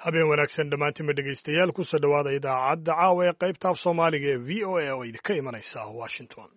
habeen wanaagsan dhammaantiinba dhegaystayaal kusoo dhowaada idaacadda caawa ee qaybta af soomaaliga ee v o a oo idinka imanaysa washington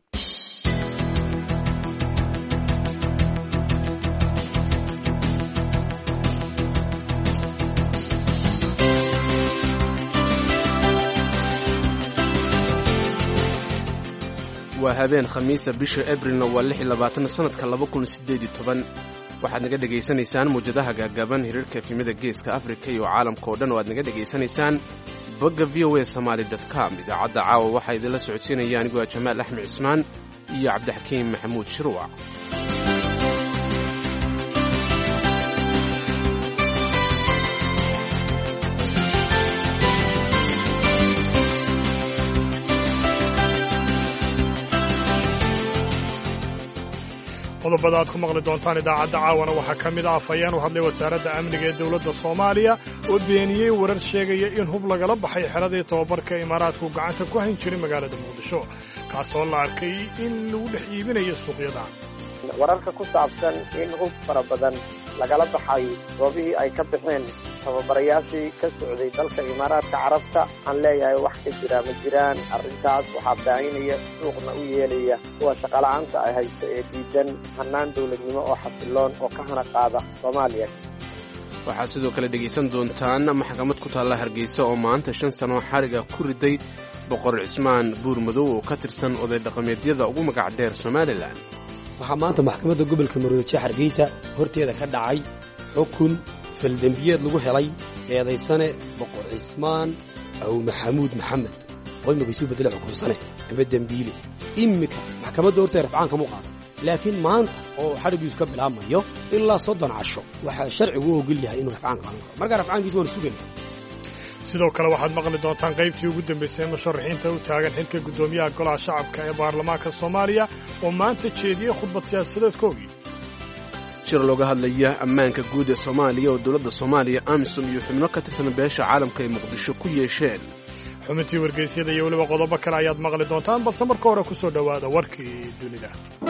waa habeen khamiisa bisha abrilna waa lix iyo labaatan sanadka laba kun sideed iyo toban waxaad naga dhegaysanaysaan mawjadaha gaagaaban hirarka efimada geeska afrika iyo caalamka oo dhan oo aad naga dhegaysanaysaan bogga v o a somaali com idaacadda caawa waxaa idinla socodsiinaya anigoo jamaal axmed cismaan iyo cabdixakiim maxamuud shirwac qodobada aad ku maqli doontaan idaacadda caawana waxaa ka mid ah afhayeen u hadlay wasaaradda amniga ee dowladda soomaaliya oo beeniyey warar sheegaya in hub lagala baxay xeradii tobabarka imaaraadku gacanta ku hayn jiray magaalada muqdisho kaasoo la arkay in lagu dhex iibinayo suuqyada wararka ku saabsan in hub fara badan lagala baxay goobihii ay ka baxeen tababarayaashii ka socday dalka imaaraadka carabta waxaan leeyahay wax ka jira ma jiraan arrintaas waxaa baahinaya suuqna u yeelaya kuwa shaqola'aanta ay haysto ee diidan hannaan dowladnimo oo xasiloon oo ka hana qaada soomaaliya waxaad sidoo kale dhegaysan doontaan maxkamad ku taalla hargeysa oo maanta shan sano xariga ku riday boqor cismaan buur madow oo ka tirsan oday dhaqameedyada ugu magac dheer somalilan waxaa maanta maxkamadda gobolka maroodijo hargeysa horteeda ka dhacay xukun faldembiyeed lagu helay eedaysane boqor cismaan aw maxamuud maxamed oo imikaisu bedele xukunsane ama dembiile immika maxkamadda horteeda rafcaan kamu qaada laakiin maanta oo xadhigiisu ka bilaabmayo ilaa soddon casho waxaa sharcigu u ogol yahay inuu rafcaan qaadan karo markaa rafcaankiisa waanu sugayna sidoo kale waxaad maqli doontaan qaybtii ugu dambaysay musharaxiinta u taagan xilka guddoomiyaha golaha shacabka ee baarlamaanka soomaaliya oo maanta jeediyey khudbad siyaasadeedkoogii shir looga hadlaya ammaanka guud ee soomaaliya oo dowladda soomaaliya amisom iyo xubno ka tirsan beesha caalamka ay muqdisho ku yeesheen xubintii wargeysyada iyo weliba qodobo kale ayaad maqli doontaan balse marka hore ku soo dhowaada warkii dunida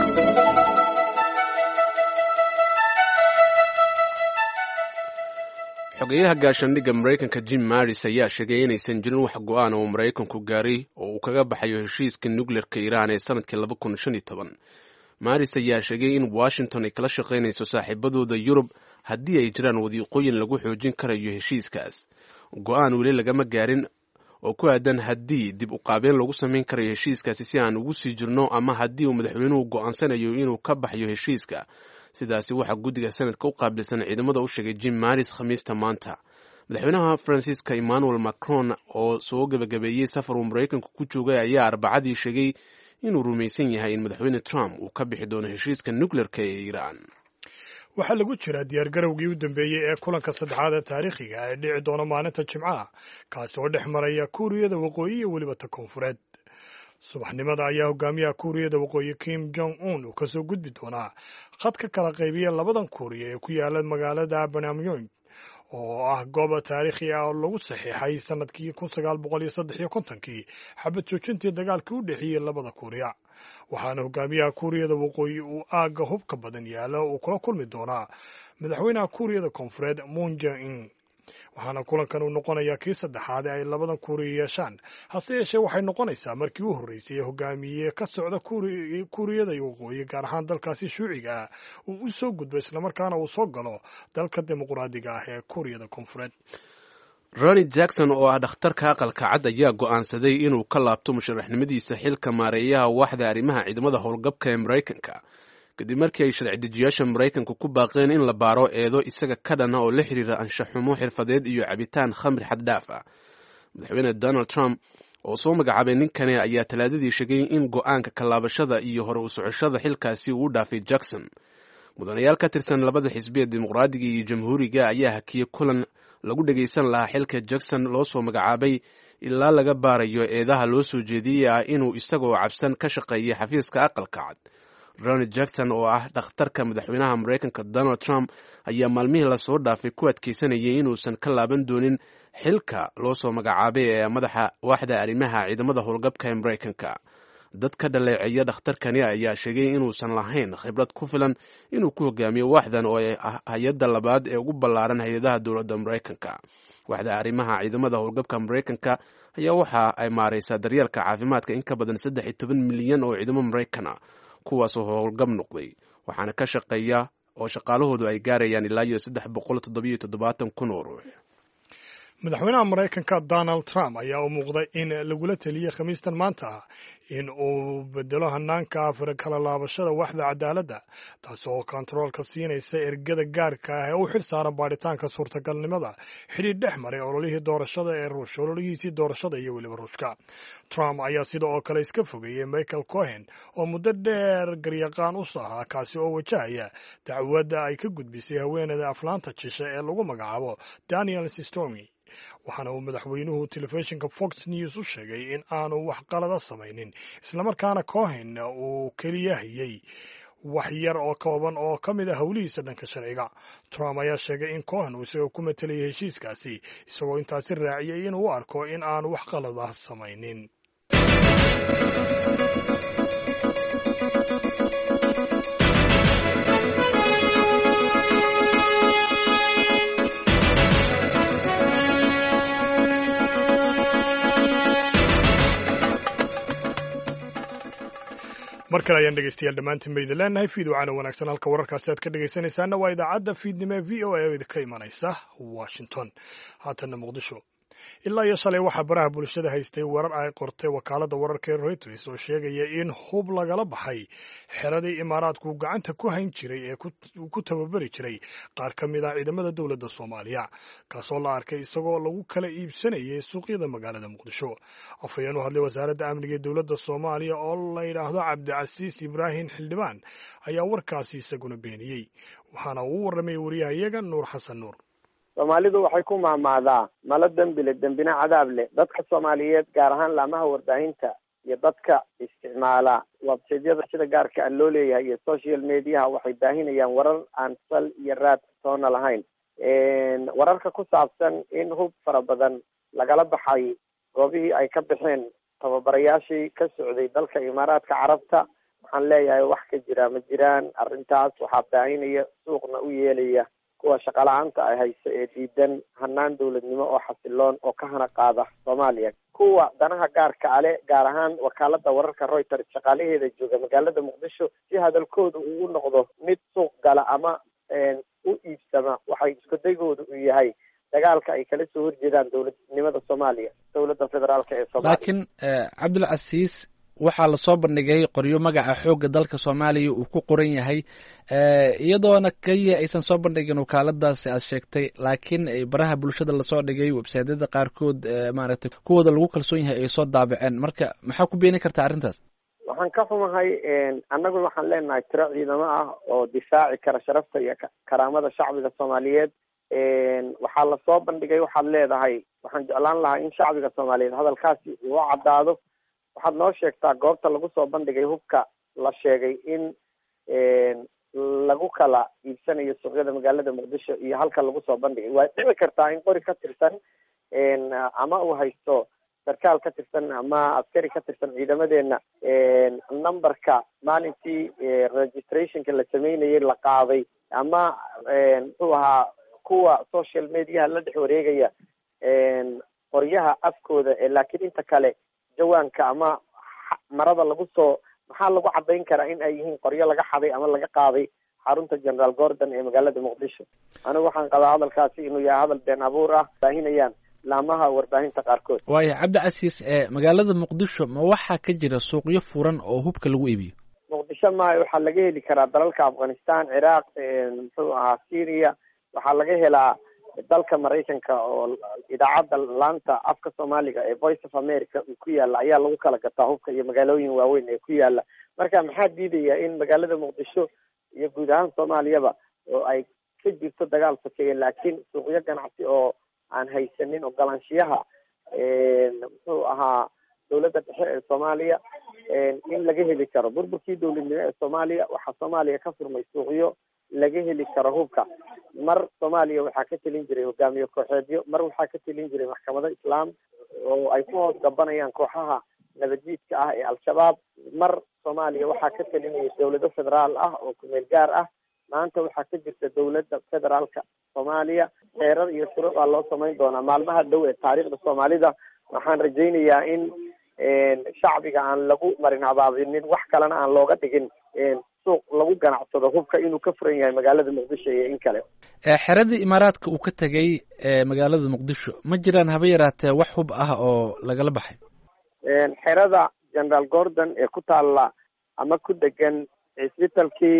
xogeyaha gaashaandhigga maraykanka jim maris ayaa sheegay inaysan jirin wax go'aan oo maraykanku gaaray oo uu kaga baxayo heshiiska nukleerka iiraan ee sanadkii laba kun shan iyo toban maris ayaa sheegay in washington ay kala shaqaynayso saaxiibadooda yurub haddii ay jiraan wadiiqooyin lagu xoojin karayo heshiiskaas go'aan weli lagama gaarin oo ku aadan haddii dib u qaabeen lagu samayn karayo heshiiskaasi si aan ugu sii jirno ama haddii uu madaxweynuhu go'aansanayo inuu ka baxayo heshiiska sidaasi waxaa guddiga sanadka u qaabilsan ciidamada u sheegay jim maris khamiista maanta madaxweynaha faransiiska emmanuel macron oo soo gebagabeeyey safar uu maraykanku ku joogay ayaa arbacadii sheegay inuu rumaysan yahay in madaxweyne trump uu ka bixi doono heshiiska nukleerka ee iiraan waxaa lagu jiraa diyaargarowgii u dambeeyey ee kulanka saddexaad ee taariikhiga ee dhici doona maalinta jimcaha kaasi oo dhex maraya kuuriyada waqooyi iyo weliba ta koonfureed subaxnimada ayaa hogaamiyaha kuuriyada waqooyi kim jong un uu kasoo gudbi doonaa khad ka kala qaybiya labadan kuuriya ee ku yaala magaalada banamyong oo ah goob taariikhi ah oo lagu saxiixay sanadkii kun sagaal boqol iyo saddex iyo kontonkii xabad joojintii dagaalkii u dhexeeyey labada kuuriya waxaana hogaamiyaha kuuriyada waqooyi uu aagga hubka badan yaalo uu kula kulmi doonaa madaxweynaha kuuriyada koonfureed moon jae-in waxaana kulankan uu noqonayaa kii saddexaad ee ay labadan kuuriya yeeshaan hase yeeshee waxay noqonaysaa markii u horreysay ee hogaamiye ka socda kuuriyada waqooyi gaar ahaan dalkaasi shuuciga ah uu u soo gudbo islamarkaana uu soo galo dalka dimuqraadiga ah ee kuuriyada koonfureed roni jackson oo ah dhakhtarka aqalka cad ayaa go'aansaday inuu ka laabto musharaxnimadiisa xilka maareeyaha waaxda arrimaha ciidamada howlgabka ee maraykanka kadib markii ay sharci dejiyaasha maraykanku ku baaqeen in la baaro eedo isaga ka dhana oo la xiriira anshaxumo xirfadeed iyo cabitaan khamri xaddhaaf ah madaxweyne donald trump oo soo magacaabay ninkani ayaa talaadadii sheegay in go'aanka kalaabashada iyo hore u socoshada xilkaasi uu u dhaafay jackson mudanayaal ka tirsan labada xisbiya dimuqraadiga iyo jamhuuriga ayaa hakiyey kulan lagu dhegaysan lahaa xilka jackson loo soo magacaabay ilaa laga baarayo eedaha loo soo jeediyey ah inuu isagoo cabsan ka shaqeeyay xafiiska aqalka cad ronald jackson oo ah dhakhtarka madaxweynaha maraykanka donald trump ayaa maalmihii lasoo dhaafay ku adkeysanayay inuusan ka laaban doonin xilka loo soo magacaabay ee madaxa waaxda arrimaha ciidamada howlgabka ee maraykanka dad ka dhaleeceeya dhakhtarkani ayaa sheegay inuusan lahayn khibrad ku filan inuu ku hogaamiyo waaxdan oo ay hay-adda labaad ee ugu ballaaran hay-adaha dowladda maraykanka waaxda arrimaha ciidamada howlgabka maraykanka ayaa waxa ay maaraysaa daryeelka caafimaadka in ka badan saddex iyo toban milyan oo ciidamo maraykan ah kuwaasoo howlgab noqday waxaana ka shaqeeya oo shaqaalahoodu ay gaarayaan ilaa iyo saddex boqol toddobiyo toddobaatan kun oo ruux madaxweynaha maraykanka donald trump ayaa u muuqday in lagula teliyey khamiistan maanta in uu bedelo hanaanka kala laabashada waxda cadaaladda taasi oo kontaroolka siinaysa ergada gaarka ah ee u xil saaran baadhitaanka suurtagalnimada xidhiidh dhex maray ololihii doorashada ee ruush ololihiisii doorashada iyo weliba ruushka trump ayaa sida oo kale iska fogeeyey michael cohen oo muddo dheer garyaqaan u sahaa kaasi oo wajahaya dacwadda ay ka gudbisay haweeneyda aflaanta jisha ee lagu magacaabo daniel sistomi waxaana uu madaxweynuhu telefishinka fox news u sheegay in aanu wax qalada samaynin islamarkaana cohen uu keliya hayey wax yar oo kooban oo ka mid a howlihiisa dhanka sharciga trump ayaa sheegay in cohen uu isagoo ku matelaya heshiiskaasi isagoo intaasi raaciyey inuu u arko in aanu wax qalada samaynin mar kale ayaan dhegeystayaal dhammaantiin ba idin leenahay fiidowcaana wanaagsan halka wararkaasi aad ka dhegaysanaysaana waa idaacadda fiidnimo ee v o a oo idinka imanaysa washington haatanna muqdisho ilaa iyo shalay waxaa baraha bulshada haystay warar ay qortay wakaaladda wararka ee reuters oo sheegaya in hub lagala baxay xeradii imaaraadku gacanta ku hayn jiray ee ku tababari jiray qaar ka mid ah ciidamada dowladda soomaaliya kaasoo la arkay isagoo lagu kala iibsanayay suuqyada magaalada muqdisho afhayeen u hadlay wasaaradda amniga ee dowladda soomaaliya oo la yidhaahdo cabdicasiis ibraahim xildhibaan ayaa warkaasi isaguna beeniyey waxaana uu warramay wariyahayaga nuur xasan nuur soomaalidu waxay ku mahmaadaa malo dembile dembina cadaab leh dadka soomaaliyeed gaar ahaan laamaha warbaahinta iyo dadka isticmaala websaydyada sida gaarka a loo leeyahay iyo social mediaha waxay baahinayaan warar aan sal iyo raad toona lahayn wararka ku saabsan in hub fara badan lagala baxay goobihii ay ka baxeen tababarayaashii ka socday dalka imaaraadka carabta waxaan leeyahay wax ka jira ma jiraan arrintaas waxaa baahinaya suuqna u yeelaya kuwa shaqala-aanta ay hayso ee diidan hanaan dowladnimo oo xasiloon oo ka hana qaada soomaaliya kuwa danaha gaarka ale gaar ahaan wakaalada wararka reuters shaqaalaheeda jooga magaalada muqdisho si hadalkooda ugu noqdo mid suuq gala ama u iibsama waxay iskudagooda u yahay dagaalka ay kala soo horjeedaan dowladnimada soomaaliya dowladda federaalka ee soomaaliya laakiin cabdilcasiis waxaa lasoo bandhigay qoryo magaca xoogga dalka soomaaliya uu ku qoran yahay iyadoona keliya aysan soo bandhigin wakaaladaasi aad sheegtay laakiin baraha bulshada lasoo dhigay websaydyada qaarkood maaragtay kuwooda lagu kalsoon yahay ay soo daabaceen marka maxaa ku beeni kartaa arrintaas waxaan ka xumahay annagu waxaan leenahay tiro ciidamo ah oo difaaci kara sharafta iyo karaamada shacbiga soomaaliyeed waxaa lasoo bandhigay waxaad leedahay waxaan jeclaan lahaa in shacbiga soomaaliyeed hadalkaasi uu caddaado waxaad noo sheegtaa goobta lagu soo bandhigay hubka la sheegay in lagu kala iibsanayo suuqyada magaalada muqdisho iyo halka lagu soo bandhigay waa dhici kartaa in qori ka tirsan ama uu haysto sarkaal ka tirsan ama askari ka tirsan ciidamadeena numberka maalintii registrationka la sameynayay la qaaday ama muxuu ahaa kuwa social mediaha la dhex wareegaya qoryaha afkooda laakiin inta kale jawaanka ama marada lagu soo maxaa lagu cadayn karaa in ay yihiin qoryo laga xaday ama laga qaaday xarunta generaal gordon ee magaalada muqdisho anigu waxaan qabaa hadalkaasi inuu yahay hadal been abuur ah baahinayaan laamaha warbaahinta qaarkood waaya cabdicasiis magaalada muqdisho ma waxaa ka jira suuqyo furan oo hubka lagu iibiyo muqdisho maayo waxaa laga heli karaa dalalka afghanistan ciraaq muxuu ahaa syria waxaa laga helaa dalka maraykanka oo idaacadda laanta afka soomaaliga ee voice of america uu ku yaala ayaa lagu kala gataa hubka iyo magaalooyin waaweyn ee ku yaala marka maxaa diidaya in magaalada muqdisho iyo guud ahaan soomaaliyaba oo ay ka jirto dagaal sokeeye laakiin suuqyo ganacsi oo aan haysanin ogolaanshiyaha muxuu ahaa dowladda dhexe ee soomaaliya in laga heli karo burburkii dowladnimo ee soomaaliya waxaa soomaaliya ka furmay suuqyo laga heli karo hubka mar soomaaliya waxaa ka telin jiray hogaamiye kooxeedyo mar waxaa ka telin jiray maxkamado islaam oo ay ku hoos gabanayaan kooxaha nabadjiidka ah ee al-shabaab mar soomaaliya waxaa ka talinaya dawlado federaal ah oo kumeel gaar ah maanta waxaa ka jirta dawladda federaalka soomaaliya xeerar iyo shuruuc aa loo samayn doonaa maalmaha dhow ee taariikhda soomaalida waxaan rajaynayaa in shacbiga aan lagu marin habaabinin wax kalena aan looga dhigin suuq lagu ganacsado hubka inuu ka furan yahay magaalada muqdisho iyo in kale xeradii imaaraadka uu ka tegay magaalada muqdisho ma jiraan haba yaraatee wax hub ah oo lagala baxay xerada general gordon ee ku taalla ama ku degan cisbitalkii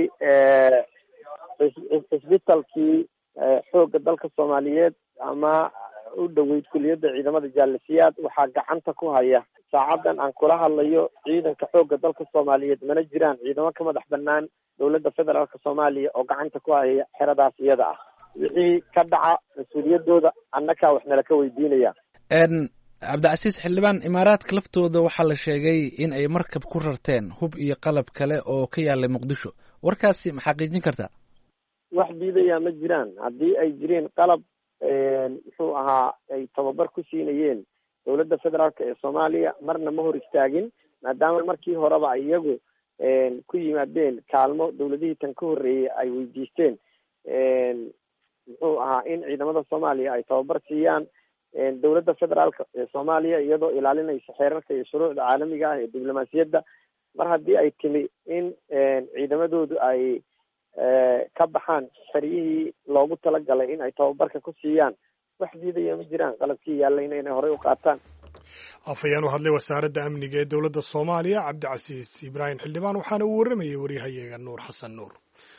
cisbitalkii xoogga dalka soomaaliyeed ama u dhoweyd kuliyadda ciidamada jaalisiyaad waxaa gacanta ku haya saacadan aan kula hadlayo ciidanka xoogga dalka soomaaliyeed mana jiraan ciidamo ka madax banaan dowladda federaalka soomaaliya oo gacanta ku haya xeradaas iyada ah wixii ka dhaca mas-uuliyadooda annakaa wax nala ka weydiinaya cabdicasiis xildhibaan imaaraadka laftooda waxaa la sheegay in ay markab ku rarteen hub iyo qalab kale oo ka yaalay muqdisho warkaasi ma xaqiijin kartaa wax diidayaa ma jiraan haddii ay jireen qalab muxuu ahaa ay tababar ku siinayeen dowladda federaalka ee soomaaliya marna ma hor istaagin maadaama markii horeba iyagu ku yimaadeen kaalmo dowladihii tan ka horreeyey ay weydiisteen muxuu ahaa in ciidamada soomaaliya ay tababar siiyaan dowladda federaalka ee soomaaliya iyadoo ilaalinaysa xeerarka iyo shuruucda caalamiga ah ee diblomaasiyadda mar haddii ay timi in ciidamadoodu ay ka baxaan xeryihii loogu talagalay in ay tababarka ku siiyaan wax diidaya ma jiraan qalabkii yaallayna inay horey u qaataan afhayeen u hadlay wasaaradda amniga ee dowladda soomaaliya cabdicasiis ibraahim xildhibaan waxaana uu warramayay waryahayaga nuur xasan nuur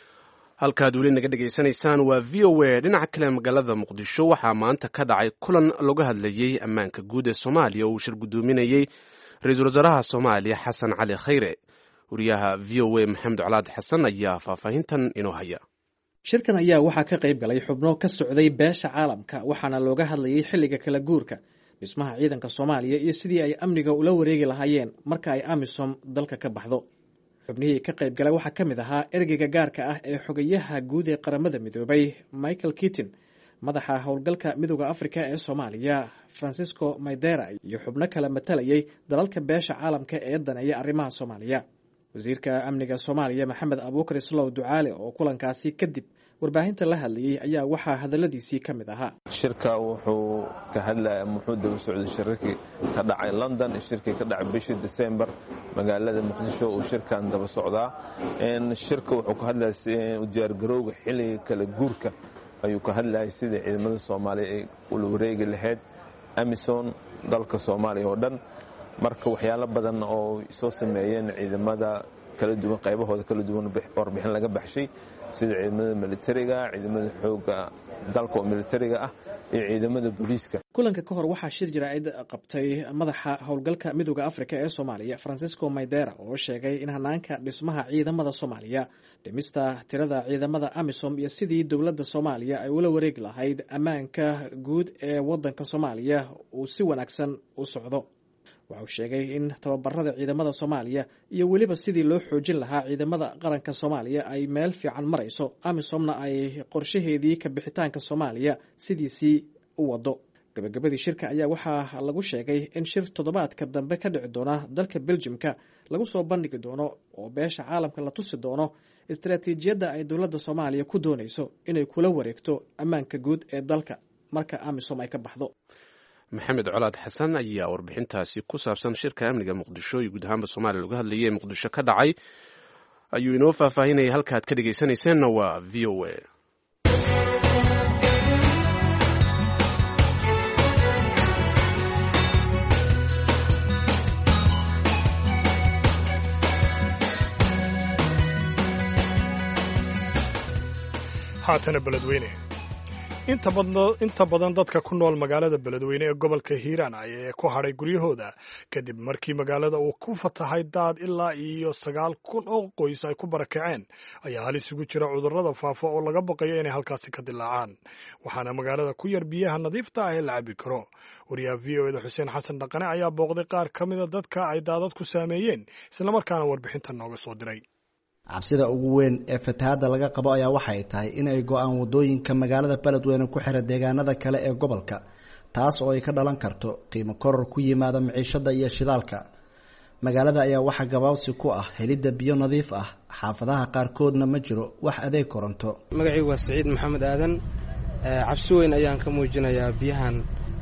halkaad weli naga dhegaysanaysaan waa v o a dhinaca kale magaalada muqdisho waxaa maanta ka dhacay kulan laga hadlayey ammaanka guud ee soomaaliya oo uu shir guddoominayey ra-iisul wasaaraha soomaaliya xasan cali khayre wariyaha v o a maxamed colaad xasan ayaa faahfaahintan inoo haya shirkan ayaa waxaa ka qayb galay xubno ka socday beesha caalamka waxaana looga hadlayay xilliga kala guurka dhismaha ciidanka soomaaliya iyo sidii ay amniga ula wareegi lahaayeen marka ay amisom dalka ka baxdo xubnihii ka qayb galay waxaa ka mid ahaa ergeyga gaarka ah ee xogayaha guud ee qaramada midoobay michael kittin madaxa howlgalka midooda afrika ee soomaaliya francisco maydera iyo xubno kale matalayay dalalka beesha caalamka ee daneeya arrimaha soomaaliya wasiirka amniga soomaaliya maxamed abuukar islow ducaale oo kulankaasi kadib warbaahinta la hadlayey ayaa waxaa hadaladiisii ka mid ahaa shirka wuxuu ka hadlaya muxuu daba socday shirarkii ka dhacay london shirkii ka dhacay bishii december magaalada muqdisho uu shirkan daba socdaa shirka wuxuu ka hadlaya diyaargarowga xilliga kala guurka ayuu ka hadlayay sidai ciidamada soomaaliya ay ula wareegi lahayd amison dalka soomaaliya oo dhan marka waxyaalo badan oo soo sameeyeen ciidamada kala duwan qaybahooda kala duwan warbixin laga baxshay sida ciidamada militariga ciidamada xooga dalka oo militariga ah iyo ciidamada booliiska kulanka ka hor waxaa shir jaraa'id qabtay madaxa howlgalka midooda afrika ee soomaaliya francisco maydera oo sheegay in hanaanka dhismaha ciidamada soomaaliya dhimista tirada ciidamada amisom iyo sidii dowladda soomaaliya ay ula wareegi lahayd ammaanka guud ee wadanka soomaaliya uu si wanaagsan u socdo waxauu sheegay in tababarada ciidamada soomaaliya iyo weliba sidii loo xoojin lahaa ciidamada qaranka soomaaliya ay meel fiican marayso amisomna ay qorshaheedii ka bixitaanka soomaaliya sidiisii u wado gabagabadii shirka ayaa waxaa lagu sheegay in shir toddobaadka dambe ka dhici doona dalka beljimka lagu soo bandhigi doono oo beesha caalamka la tusi doono istaraatiijiyadda ay dowladda soomaaliya ku doonayso inay kula wareegto ammaanka guud ee dalka marka amisom ay ka baxdo maxamed colaad xasan ayaa warbixintaasi ku saabsan shirka amniga muqdisho iyo guud ahaanba soomaaliya lagu hadlayay ee muqdisho ka dhacay ayuu inoo faahfaahinayay halkaad ka dhegaysanayseena waa v o a haatana beledweyne inta badan dadka ku nool magaalada beledweyne ee gobolka hiiraan ee ku hadhay guryahooda kadib markii magaalada uu ku fatahay daad ilaa iyo sagaal kun oo qoys ay ku barakaceen ayaa halis ugu jira cudurrada faafa oo laga baqayo inay halkaasi ka dilaacaan waxaana magaalada ku yar biyaha nadiifta ah ee la cabi karo wariyaha v o eda xuseen xasan dhaqane ayaa booqday qaar ka mida dadka ay daadad ku saameeyeen islamarkaana warbixintan nooga soo diray cabsida ugu weyn ee fatahaadda laga qabo ayaa waxay tahay inay go-aan waddooyinka magaalada beledweyne ku xira deegaanada kale ee gobolka taas oo ay ka dhalan karto qiimo koror ku yimaada miciishada iyo shidaalka magaalada ayaa waxaa gabaabsi ku ah helidda biyo nadiif ah xaafadaha qaarkoodna ma jiro wax adeeg koronto magacii waa siciid maxamed aadan cabsi weyn ayaan ka muujinayaa biyahan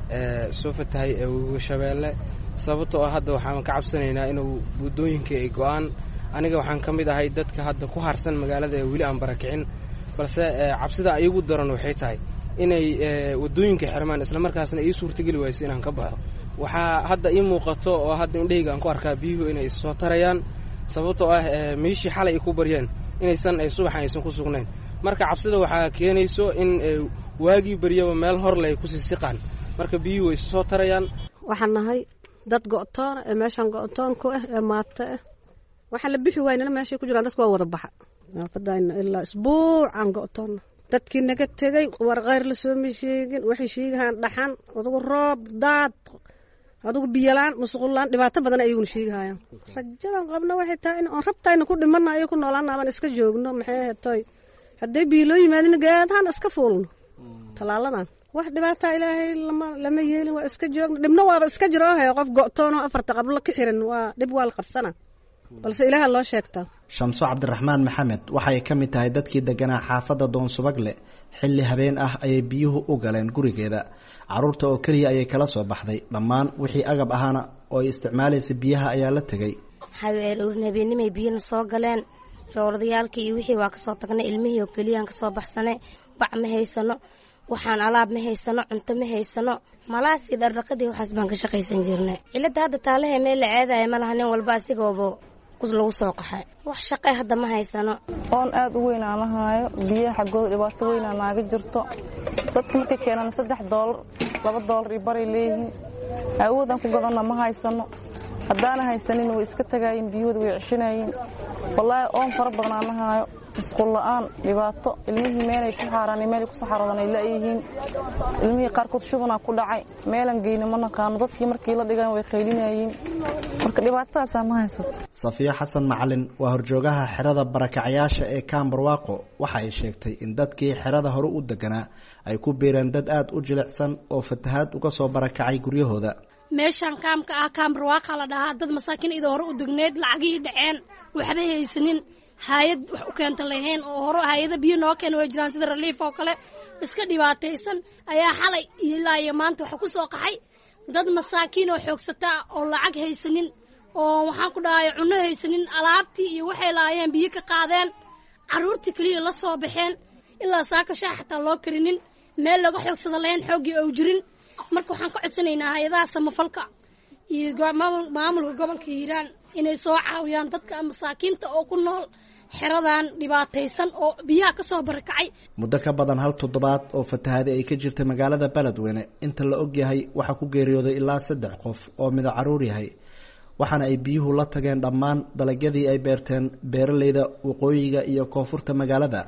soo fatahay ee webiga shabeelle sababtoo ah hadda waxaan ka cabsanaynaa inuu buddooyinka ay go-aan aniga waxaan ka mid ahay dadka hadda ku harsan magaalada ee weli aan barakicin balse cabsida iigu daran waxay tahay inay wadooyinka xirmaan islamarkaasna ii suurtageli wayso inaan ka baxo waxaa hadda ii muuqato oo hadda indhahayga aan ku arkaa biyuhu inay soo tarayaan sababtoo ah meeshii xalay ay ku baryeen inaysan subaxan aysan ku sugnayn marka cabsida waxaa keenayso in waagii baryaba meel horle ay kusii siqaan marka biyuhu way soo tarayaan waxaan nahay dad go'toona ee meeshaan go'toon ku ah ee maato ah waxaa la bixi waynana meeshay ku jiraan dadka waa wada baxa naafadayna ilaa isbuucaan go'toonna dadkii naga tegey war kheyr la sooma sheegin waxay sheegahaan dhaxan adugu roob daad adugu biyolaan musuqullaan dhibaato badan ayaguna sheegahayaan rajadan qabna waxay tahay in oon rabtayna ku dhimana ayo ku noolaana aban iska joogno maxay ahatoy hadday biyo loo yimaadina geedahaan iska fuulno tallaaladan wax dhibaataa ilaahay lama lama yeelin waa iska joogno dhibna waaba iska jiro he qof go'toon oo afarta qablo ka xiran waa dhib waa la qabsana balse ilaaha loo sheegtaa shamso cabdiraxmaan maxamed waxay ka mid tahay dadkii deganaa xaafadda doonsubagle xilli habeen ah ayay biyuhu u galeen gurigeeda caruurta oo keliya ayay kala soo baxday dhammaan wixii agab ahaana oo ay isticmaalaysa biyaha ayaa la tegay habeenimay biyana soo galeen jooradayaalkii iyo wixii waa kasoo tagnay ilmihii oo keliyaan kasoo baxsanay bac ma haysano waxaan alaab ma haysano cunto ma haysano malaasii dhardhaqadii waxaas baan ka shaqaysan jirnay cilada hadda taalahe meel la ceedaya ma laha nin walba asigooba lagu soo qaxay wax shaqe hadda ma haysano oon aad u weyn aan lahaayo biyaha xaggooda dhibaato weynaa naaga jirto dadka markay keenaan saddex doolar laba doolar iyo baray leeyihiin awoodaan ku gadanna ma haysano haddaana haysanin way iska tagaayiin biyahooda way ceshinayiin wallaahi oon fara badan aan lahaayo musqul la'aan dhibaato ilmihii meelay ku xaaraan meelay ku saxaroodan ay la'yihiin ilmihii qaarkood shubanaa ku dhacay meelan geyna ma naqaano dadkii markii la dhigan way qaylinayiin marka dhibaatadaasaa ma haysato safiyo xasan macalin waa horjoogaha xerada barakacayaasha ee kaambarwaaqo waxa ay sheegtay in dadkii xerada hore u deganaa ay ku biireen dad aad u jilicsan oo fatahaad uga soo barakacay guryahooda meeshaan kaamka ah kaambarwaaqa la dhahaa dad masaakiin idoo hore u degneed lacagihii dhaceen waxba haysanin haayad wax u keenta lahayn oo hore haayada biyo noo keena way jiraan sida reliif oo kale iska dhibaataysan ayaa xalay ilaa iyo maanta waxa ku soo qaxay dad masaakiin oo xoogsataa oo lacag haysanin oo waxaan ku dhahay cunno haysanin alaabtii iyo waxay lahaayeen biyo ka qaadeen carruurtii keliya la soo baxeen ilaa saaka shaah xataa loo karinin meel laga xoogsada lahayn xooggii ou jirin marka waxaan ka codsanaynaa hay-adaha samafalka iyo maamulka gobolka hiiraan inay soo caawiyaan dadka masaakiinta oo ku nool xeradan dhibaataysan oo biyaha ka soo barakacay muddo ka badan hal toddobaad oo fatahaadi ay ka jirtay magaalada beledweyne inta la og yahay waxaa ku geeriyooday ilaa saddex qof oo mida caruur yahay waxaana ay biyuhu la tageen dhammaan dalagyadii ay beerteen beeraleyda waqooyiga iyo koonfurta magaalada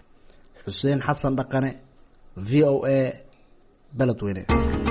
xuseen xasan dhaqane v o a beledweyne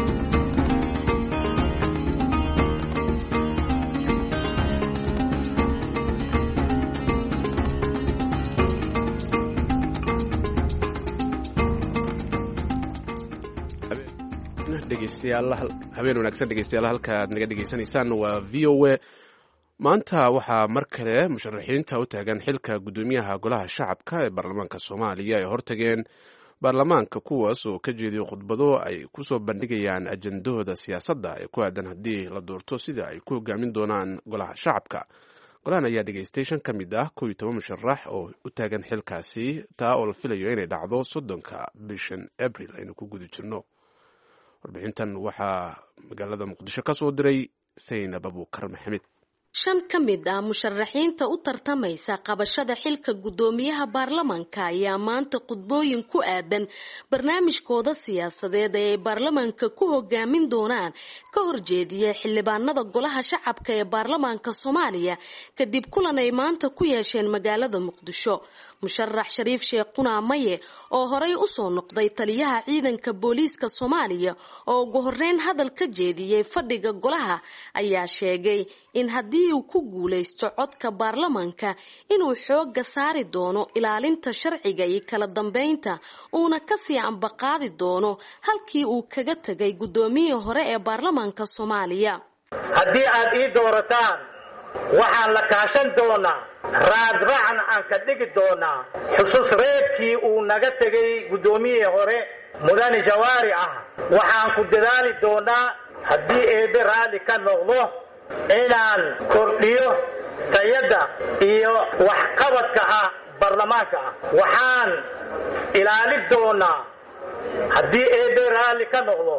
habeen wanaagsan dhegeystayaal halka aad naga dhegeysanaysaan waa v o a maanta waxaa mar kale musharaxiinta u taagan xilka guddoomiyaha golaha shacabka ee baarlamaanka soomaaliya ay hortageen baarlamaanka kuwaas oo ka jeediyo khudbado ay kusoo bandhigayaan ajendahooda siyaasadda ee ku aadan haddii la doorto sida ay ku hogaamin doonaan golaha shacabka golahan ayaa dhegeystay shan ka mid ah kow iyo toban musharax oo u taagan xilkaasi taa oo la filayo inay dhacdo soddonka bishan abril aynu ku guda jirno warbixintan waxaa magaalada muqdisho ka soo diray saynab abuukar maxamed shan ka mid ah musharaxiinta u tartamaysa qabashada xilka guddoomiyaha baarlamaanka ayaa maanta khudbooyin ku aadan barnaamijkooda siyaasadeed ee ay baarlamaanka ku hogaamin doonaan ka horjeediya xildhibaanada golaha shacabka ee baarlamaanka soomaaliya kadib kulan ay maanta ku yeesheen magaalada muqdisho musharax shariif sheekh qunaa maye oo horey usoo noqday taliyaha ciidanka booliiska soomaaliya oo ugu horeyn hadal ka jeediyey fadhiga golaha ayaa sheegay in haddii uu ku guulaysto codka baarlamaanka inuu xooga saari doono ilaalinta sharciga iyo kala dambeynta uuna kasii ambaqaadi doono halkii uu kaga tegay guddoomiyihii hore ee baarlamaanka soomaaliya haddii aad ii doorataan waxaan la kaashan doonaa raadraacna aan ka dhigi doonaa xusuus reebkii uu naga tegay guddoomiyihii hore mudane jawaari ah waxaan ku dadaali doonaa haddii eebe raalli ka noqdo inaan kordhiyo tayadda iyo waxqabadka ah baarlamaanka ah waxaan ilaalin doonaa haddii eebe raalli ka noqdo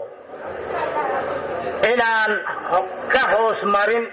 inaan ka hoos marin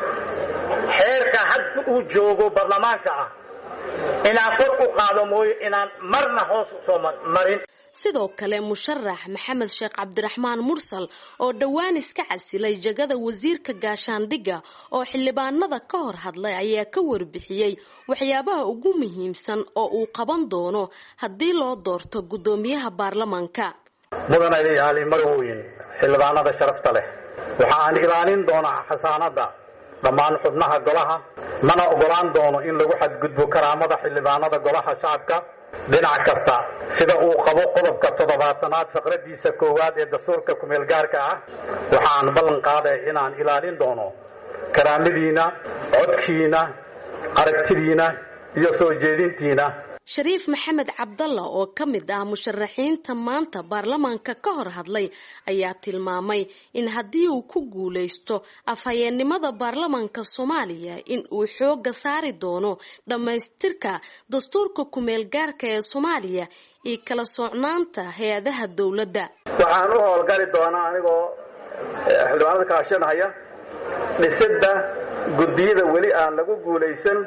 xeerka hadda uu joogo baarlamaanka ah inaan kor u qaado mooyo inaan marna hoos usoo marin sidoo kale musharax maxamed sheekh cabdiraxmaan mursal oo dhowaan iska casilay jagada wasiirka gaashaandhigga oo xildhibaanada ka hor hadlay ayaa ka warbixiyey waxyaabaha ugu muhiimsan oo uu qaban doono haddii loo doorto guddoomiyaha baarlamaanka mudan ayaali marweyn xildhibaanada sharafta leh waxa aan ilaalin doonaa xasaanadda dhammaan xubnaha golaha mana ogolaan doono in lagu xadgudbo karaamada xildhibaanada golaha shacabka dhinac kasta sida uu qabo qodobka toddobaatanaad faqradiisa koowaad ee dastuurka kumeel gaarka ah waxaan ballan qaaday inaan ilaalin doono karaamadiina codkiina aragtidiina iyo soo jeedintiina shariif maxamed cabdalla oo ka mid ah musharaxiinta maanta baarlamaanka ka hor hadlay ayaa tilmaamay in haddii uu ku guulaysto afhayeennimada baarlamaanka soomaaliya in uu xooga saari doono dhammaystirka dastuurka kumeel gaarka ee soomaaliya iyo kala socnaanta hay-adaha dowladda waxaan u howlgali doonaa anigoo xildhibaanada kaashanaya dhisidda guddiyada weli aan lagu guulaysan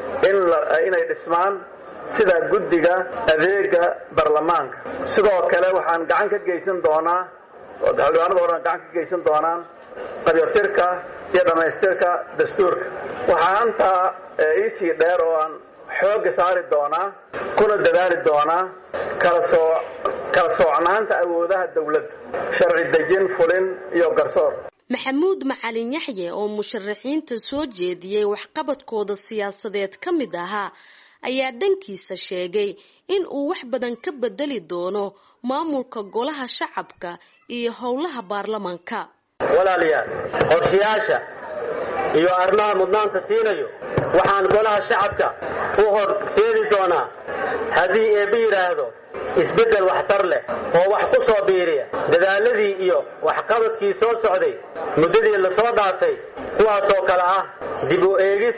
inay dhismaan sida guddiga adeega baarlamaanka sidoo kale waxaan gacan ka geysan doonaa xildhibaanada o dhan gacan ka geysan doonaan qabyartirka iyo dhammaystirka dastuurka waxaa intaa iisii dheer oo aan xoogga saari doonaa kuna dadaali doonaa kalasoo kala soocnaanta awoodaha dowladda sharci dejin fulin iyo garsoor maxamuud macalin yaxye oo musharaxiinta soo jeediyey waxqabadkooda siyaasadeed ka mid ahaa ayaa dhankiisa sheegay in uu wax badan ka bedeli doono maamulka golaha shacabka iyo howlaha baarlamaanka walaalayaal qorshayaasha iyo arrimaha mudnaanta siinayo waxaan golaha shacabka u horseedi doonaa haddii eebbe yidhaahdo isbeddel waxtar leh oo wax ku soo biiriya dadaaladii iyo waxqabadkii soo socday muddadii lasoo dhaafay kuwaasoo kale ah dib u eegis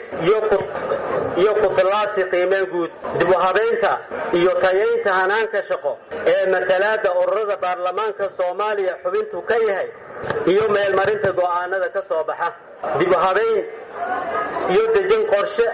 iyo kutilaabsi qiimeen guud dib u habaynta iyo tayaynta hanaanka shaqo ee matalaadda ururada baarlamaanka soomaaliya xubintu ka yahay iyo meelmarinta go'aanada ka soo baxa dib u habayn iyo dejin qorshe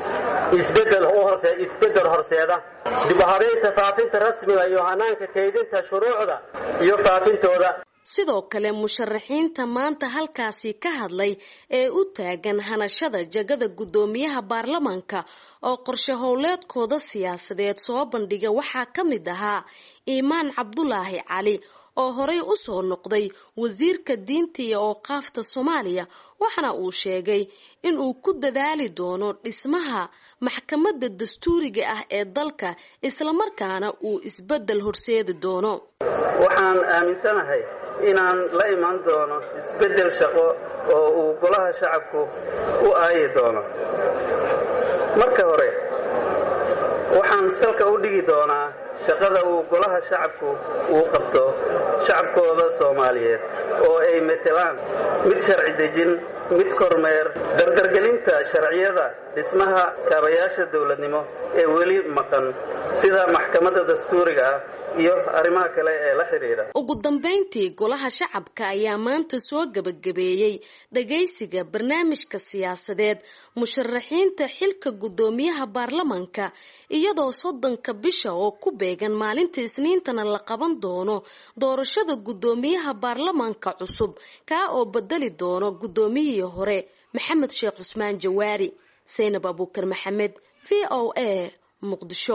isbeddel horseeda dib u habaynta faafinta rasmiga iyo hanaanka kaydinta shuruucda iyo faafintooda sidoo kale musharaxiinta maanta halkaasi ka hadlay ee u taagan hanashada jagada guddoomiyaha baarlamaanka oo qorshe howleedkooda siyaasadeed soo bandhiga waxaa ka mid ahaa iimaan cabdulaahi cali oo horey u soo noqday wasiirka diinta iyo ooqaafta soomaaliya waxaana uu sheegay in uu ku dadaali doono dhismaha maxkamadda dastuuriga ah ee dalka islamarkaana uu isbeddel horseedi doono waxaan aaminsanahay inaan la imaan doono isbeddel shaqo oo uu golaha shacabku u aayi doono marka hore waxaan salka u dhigi doonaa shaqada uu golaha shacabku uu qabto shacabkooda soomaaliyeed oo ay matelaan mid sharci dejin mid kormeer dardargelinta sharciyada dhismaha kaabayaasha dowladnimo ee weli maqan sida maxkamadda dastuuriga ah iyo arrimaha kale ee la xidhiidha ugu dambayntii golaha shacabka ayaa maanta soo gebagabeeyey dhagaysiga barnaamijka siyaasadeed musharaxiinta xilka guddoomiyaha baarlamanka iyadoo soddonka bisha oo ku beegan maalinta isniintana la qaban doono doorashada guddoomiyaha baarlamanka cusub kaa oo bedeli doono guddoomiyihii hore maxamed sheekh cusmaan jawaari saynab abuukar maxamed v o a muqdisho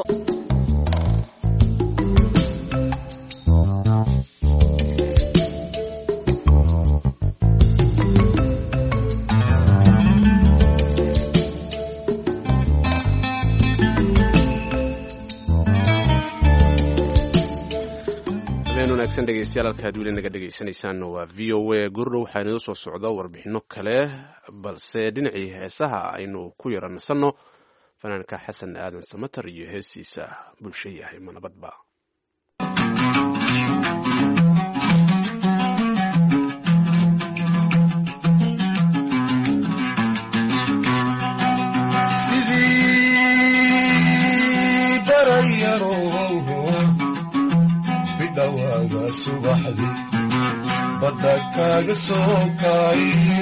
wanaagsan dhegeystayaal halkaad weli naga dhegeysaneysaan waa v o a gurdhow waxaa inoo soo socda warbixino kale balse dhinacii heesaha aynu ku yara nasanno fanaanka xasan aadan samatar iyo heesiisa bulsho yahay ma nabadba sidii barayaro bidhawaaga subaxdi badda kaaga soo kay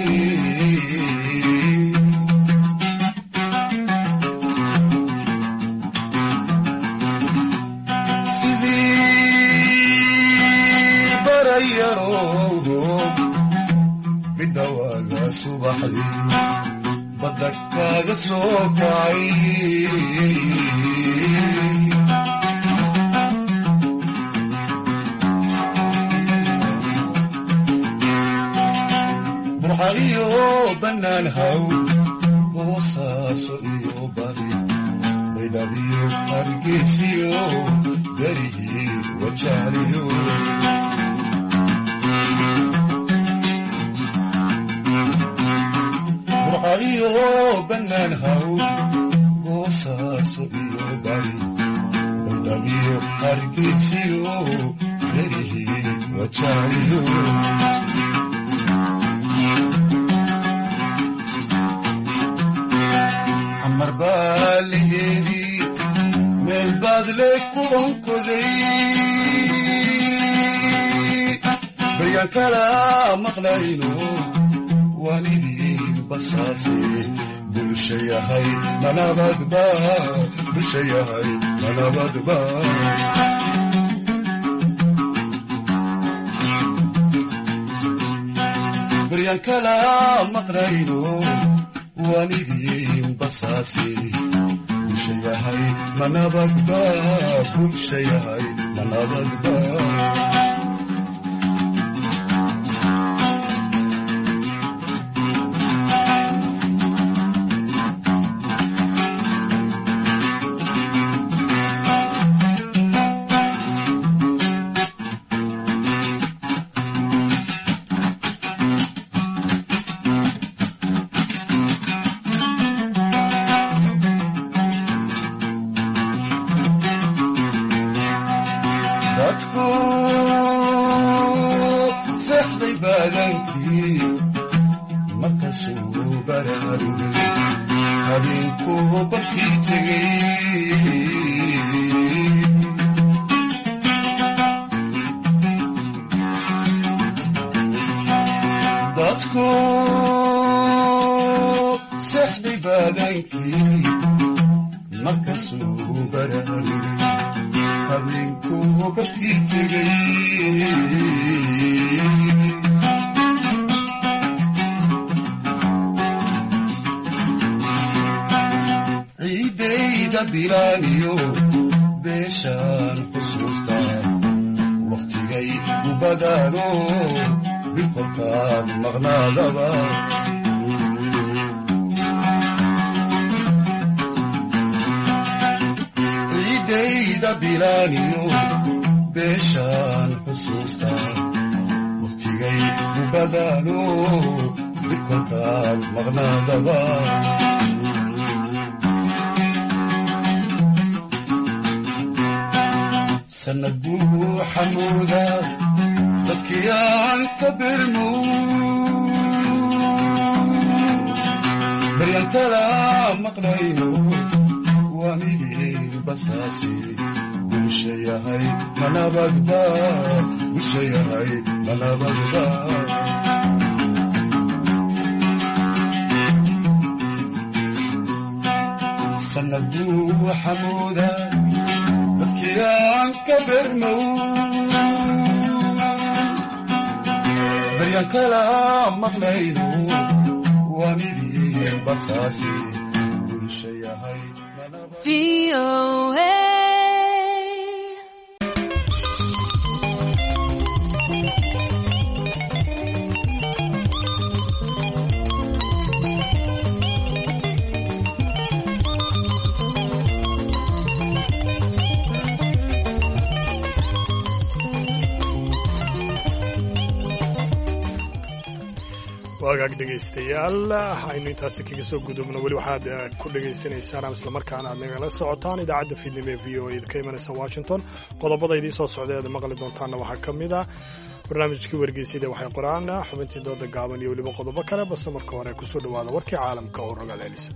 sidii barayaro bidhawaaga subaxdi badda kaaga soo kay burxa iyo bannaan haw boosaaso iyo bari baydhabiyo hargeysiyo garihii wajaaliyo burxa iyo bannaan haw boosaaso iyo bari baydhabiyo hargeysiyo garihii wajaaliyo xamar baa laheedii meel baad le ku onkoday baryaan kala maqlayno waalidii basaase bulsha yahay manabadba bulsha yahay manabadba baryaan kala maqlayno waalidii basaase bulsha yahay manabadba bulsha yahay manabadba dadku seexday baadankii markasuu baraarugay habeenkuu barkii tegey dadku seexday baadankii markasuu baraarugay habeenkuu barkii tegey ciidayda bilaaniyo beeshaan xusuustaa wakhtigay u badaano bilkolkaan maqnaadaba ciidayda bilaaniyo beeshaan xusuustaa wakhtigay u badaano bilkolkaan maqnaadaba sanad buu xamuuda dadkii aan ka birmo baryan kala maqlayno waa midii basaasi bulsha yahay manabadba bulsha yahay manabadba sanad buu xamuuda dadkii aan ka bermow baryan kala maqlayno waa midii basaasi bulsha yahay wagaag dhegaystayaal aynu intaasi kaga soo gudubno weli waxaad ku dhegaysanaysaan ama islamarkaana aad nagala socotaan idaacadda fiidnimo ee v o a ka imanaysa washington qodobada idiin soo socda ead maqli doontaanna waxaa ka mid ah barnaamijkii wargeysyada waxay qoraan xubintii dooda gaaban iyo weliba qodobo kale balse marka hore kusoo dhawaada warkii caalamka oo rogaal celisa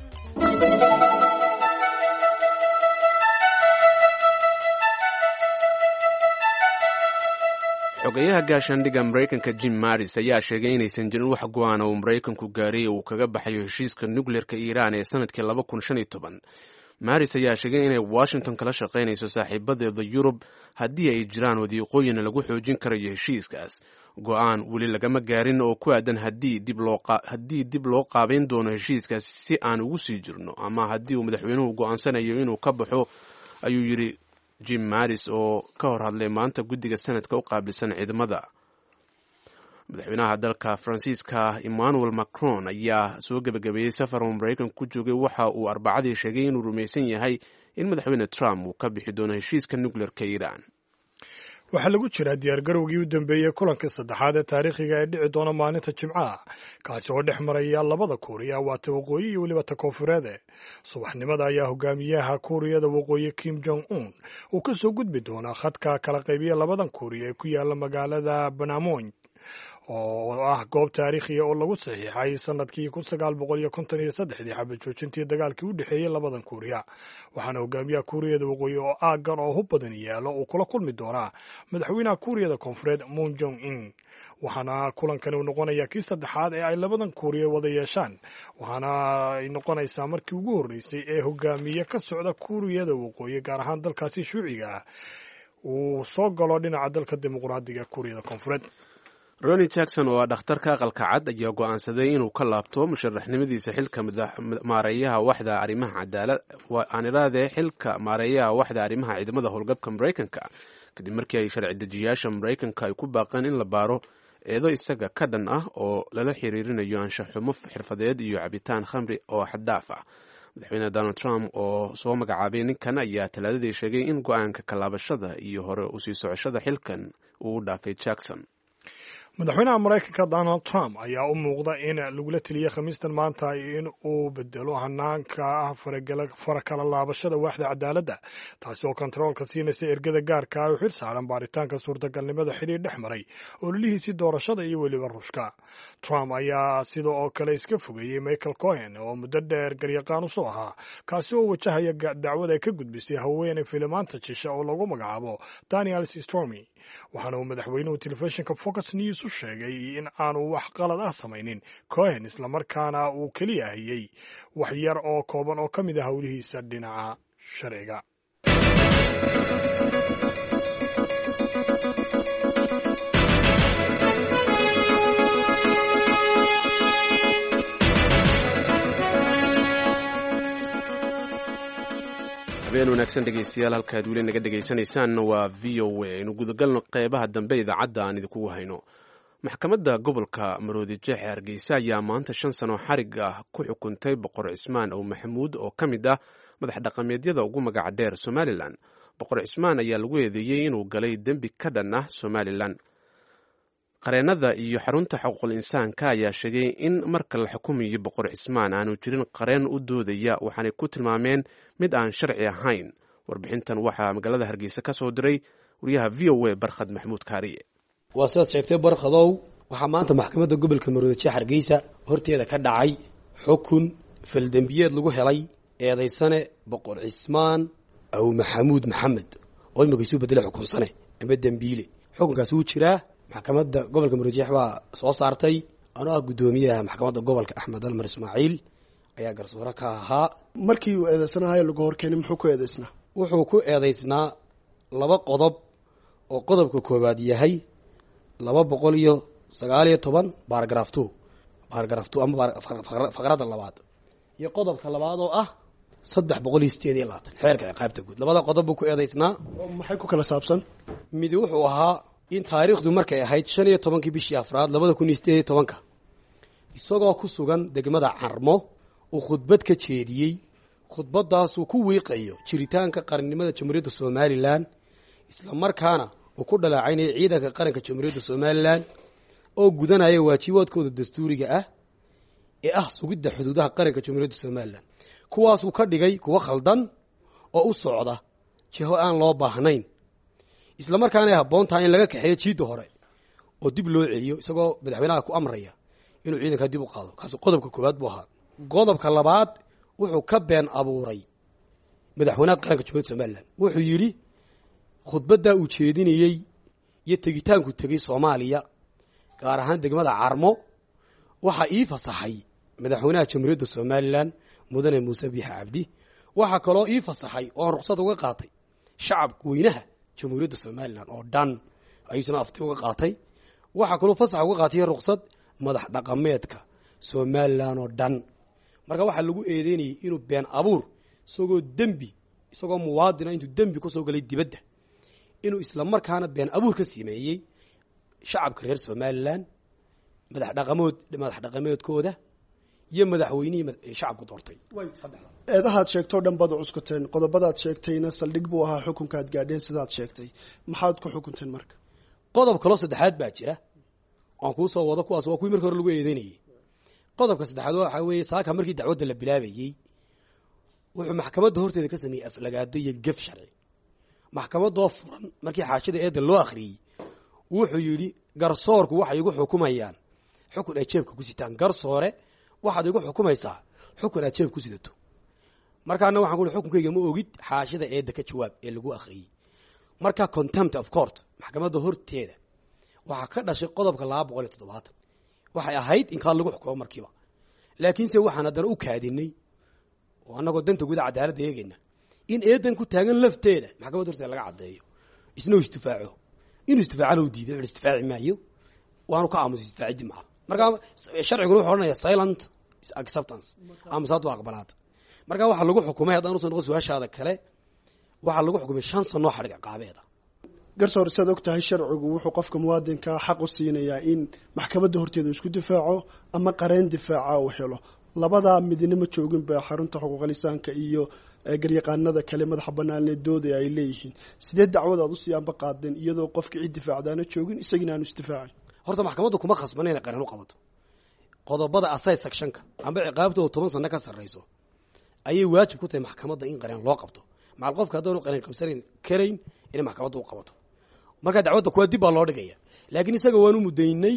xogeyaha gaashaandhigga maraykanka jim maris ayaa sheegay inaysan jirin wax go-aan uu maraykanku gaaray uu kaga baxayo heshiiska nukleerka iiraan ee sanadkii laba kun shan iyo toban maris ayaa sheegay inay washington kala shaqaynayso saaxiibadeeda yurub haddii ay jiraan wadiiqooyin lagu xoojin karayo heshiiskaas go-aan weli lagama gaarin oo ku aadan haddii dib loo qaabayn doono heshiiskaas si aan ugu sii jirno ama haddii uu madaxweynuhu go-aansanayo inuu ka baxo ayuu yidhi jim maris oo ka hor hadlay maanta guddiga sanadka u qaabilsan ciidamada madaxweynaha dalka faransiiska emmanuel macron ayaa soo gebagabeeyey safar uu maraykanku ku joogay waxa uu arbacadii sheegay inuu rumaysan yahay in madaxweyne trump uu ka bixi doono heshiiska nukleerka iiraan waxaa lagu jiraa diyaargarowgii u dambeeyey kulankii saddexaad ee taariikhiga ee dhici doona maalinta jimcaha kaasi oo dhex maraya labada kuuriya waa ta waqooyi iyo weliba ta koonfureede subaxnimada ayaa hogaamiyaha kuuriyada waqooyi kim jong un uu ka soo gudbi doonaa khadka kala qaybiya labadan kuuriya ee ku yaala magaalada banamon oo ah goob taariikhiya oo lagu saxiixay sanadkii kun sagaal boqol iyo konton iyo saddexdii xabad joojintii dagaalkii u dhexeeyey labadan kuuriya waxaana hogaamiyaha kuuriyada waqooyi oo aaggan oo hub badan yaalo uu kula kulmi doonaa madaxweynaha kuuriyada koonfureed moon jong in waxaana kulankani uu noqonayaa kii saddexaad ee ay labadan kuuriya wada yeeshaan waxaana ay noqonaysaa markii ugu horreysay ee hogaamiye ka socda kuuriyada waqooyi gaar ahaan dalkaasi shuuciga ah uu soo galo dhinaca dalka dimuqraadiga kuuriyada koonfureed roni jackson oo ah dhakhtarka aqalka cad ayaa go-aansaday inuu ka laabto musharaxnimadiisa xilka maareeyaha waxda arrimaha cadaalad aan iraadee xilka maareeyaha waxda arrimaha ciidamada howlgabka maraykanka kadib markii ay sharci dejiyaasha maraykanka ay ku baaqeen in la baaro eedo isaga ka dhan ah oo lala xiriirinayo anshaxumo xirfadeed iyo cabitaan khamri oo xaddaaf ah madaxweyne donald trump oo soo magacaabay ninkan ayaa talaadadii sheegay in go-aanka kalaabashada iyo hore usii socoshada xilkan uu u dhaafay jackson madaxweynaha maraykanka donald trump ayaa u muuqda in lagula teliyey khamiistan maanta in uu bedelo hanaanka farakala laabashada waaxda cadaaladda taasi oo kontaroolka siinaysa ergada gaarka ah oo xil saaran baaritaanka suurtagalnimada xidhiir dhex maray ololihiisii doorashada iyo weliba ruushka trump ayaa sida oo kale iska fogeeyey michael cohen oo muddo dheer garyaqaan usoo ahaa kaasi oo wajahaya dacwad ay ka gudbisay haweeney filimaanta jisha oo lagu magacaabo daniel stormy waxaana uu madaxweynuhu telefishinka fox news u sheegay in aanu wax qalad ah samaynin cohen islamarkaana uu keliya ahiyey wax yar oo kooban oo ka mid a howlihiisa dhinaca sharciga habeen wanaagsan dhegeystayaal halkaad weli naga dhegaysanaysaanna waa v o a aynu gudagalno qeybaha dambe idaacadda aan idinkugu hayno maxkamadda gobolka maroodi jeexe hargeysa ayaa maanta shan sano xarig ah ku xukuntay boqor cismaan ow maxamuud oo ka mid ah madax dhaqameedyada ugu magaca dheer somalilan boqor cismaan ayaa lagu eedeeyey inuu galay dembi ka dhan ah somalilan qareennada iyo xarunta xuquuqul insaanka ayaa sheegay in marka la xukumayo boqor cismaan aanu jirin qareen u doodaya waxaanay ku tilmaameen mid aan sharci ahayn warbixintan waxaa magaalada hargeysa ka soo diray wariyaha v o a barkhad maxamuud kaariye waa sidaad sheegtay barkhadow waxaa maanta maxkamadda gobolka maroodijeex hargeysa horteeda ka dhacay xukun faldembiyeed lagu helay eedaysane boqor cismaan aw maxamuud maxamed oo imika isu bedela xukunsane ama dembiile xukunkaasi wuu jiraa maxkamadda gobolka maroodijeex baa soo saartay anoo ah guddoomiyaha maxkamadda gobolka axmed almar ismaaciil ayaa garsoore ka ahaa markii uu eedeysanahayo lagu horkeenay muxuu ku eedeysnaa wuxuu ku eedeysnaa laba qodob oo qodobka koowaad yahay laba boqol iyo sagaal iyo toban baaragraf two baaragraf two ama faqradda labaad iyo qodobka labaad oo ah saddex boqol iyo sideed iyo labaatan xeerka ciqaabta guud labada qodob buu ku eedeysnaa maxay ku kala saabsan midi wuxuu ahaa in taariikhdu markay ahayd shan iyo tobankii bishii afraad labada kun iyo sideed iyo tobanka isagoo ku sugan degmada carmo uu khudbad ka jeediyey khudbadaasuu ku wiiqayo jiritaanka qarannimada jamhuuriyadda somalilan islamarkaana uu ku dhaleecaynaya ciidanka qaranka jamhuuriyadda somalilan oo gudanaya waajibaadkooda dastuuriga ah ee ah sugidda xuduudaha qaranka jamhuuriyadda somalilan kuwaasuu ka dhigay kuwo khaldan oo u socda jiho aan loo baahnayn islamarkaana ay habboon tahay in laga kaxeeyo jiidda hore oo dib loo celiyo isagoo madaxweynaha ku amraya inuu ciidankaa dib u qaado kaasi qodobka koowaad buu ahaa qodobka labaad wuxuu ka been abuuray madaxweynaha qaranka jamhuuriyadda somalilan wuxuu yidhi khudbaddaa uu jeedinayey iyo tegitaanku tegey soomaaliya gaar ahaan degmada carmo waxaa ii fasaxay madaxweynaha jamhuuriyadda somalilan mudane muuse biixa cabdi waxaa kaloo ii fasaxay oon ruqsad uga qaatay shacabka weynaha jamhuuriyadda somalilan oo dhan ayuusuna afti uga qaatay waxaa kaloo fasax uga qaatay ruqsad madax dhaqameedka somalilan oo dhan marka waxaa lagu eedeynayay inuu been abuur isagoo dembi isagoo muwaadina intuu dembi kusoo galay dibadda inuu islamarkaana been abuur ka sameeyey shacabka reer somalilan madax dhaqamood madax dhaqameedkooda iyo madaxweynihii shacabku doortay eedahaad sheegtoo dhan baad cuskuteen qodobadaad sheegtayna saldhig buu ahaa xukunkaad gaadheen sidaad sheegtay maxaad ku xukunteen marka qodob kaloo saddexaad baa jira aan kuu soo wado kuwaas waa kuwii markii hore lagu eedeynayey qodobka saddexaad waxaa weeye saaka markii dacwadda la bilaabayey wuxuu maxkamadda horteeda ka sameeyey aflagaado iyo gef sharci maxkamadoo furan markii xaashida eedda loo akhriyey wuxuu yidhi garsoorku waxay igu xukumayaan xukun ay jeebka ku sitaan garsoore waxaad igu xukumaysaa xukun aad jeeb ku sidato markaana waxaan ku uhi xukunkayga ma ogid xaashida eedda ka jawaab ee lagu akhriyey marka contempt of court maxkamadda horteeda waxaa ka dhashay qodobka laba boqol iyo toddobaatan waxay ahayd in kaa lagu xukumo markiiba laakiinse waxaan haddana u kaadinay oo annagoo danta guda cadaaladda eegayna in eedan ku taagan lafteeda maxkamadda horteeda laga caddeeyo isna uu isdifaaco inuu isdifaacana u diiday isdifaaci maayo waanu ka aamusa isdifaaciddi maca marka sharciguna wuxuu odhanaya silent acceptance aamusaad waa aqbalaad marka waxaa lagu xukumay haddaan usoo noqon su-aashaada kale waxaa lagu xukumay shan sanoo xadhig ciqaabeeda garsoor siaad og tahay sharcigu wuxuu qofka muwaadinka xaq u siinayaa in maxkamadda horteeda isku difaaco ama qareen difaaca uu helo labadaa midna ma joogin ba xarunta xuquuqlisaanka iyo garyaqaanada kale madaxa banaanee dooda ay leeyihiin sidee dacwad aad usii anba qaadeen iyadoo qofka cid difaacdaana joogin isagina aanu isdifaacin horta maxkamaddu kuma khasbana inay qareen u qabato qodobada asay sectionka amba ciqaabta oo toban sano ka sarrayso ayay waajib ku tahay maxkamadda in qareen loo qabto macal qofka haddaanu qareen qabsanayn karayn inay maxkamadda u qabato marka dacwadda kuwa dib baa loo dhigaya laakiin isaga waanu mudaynay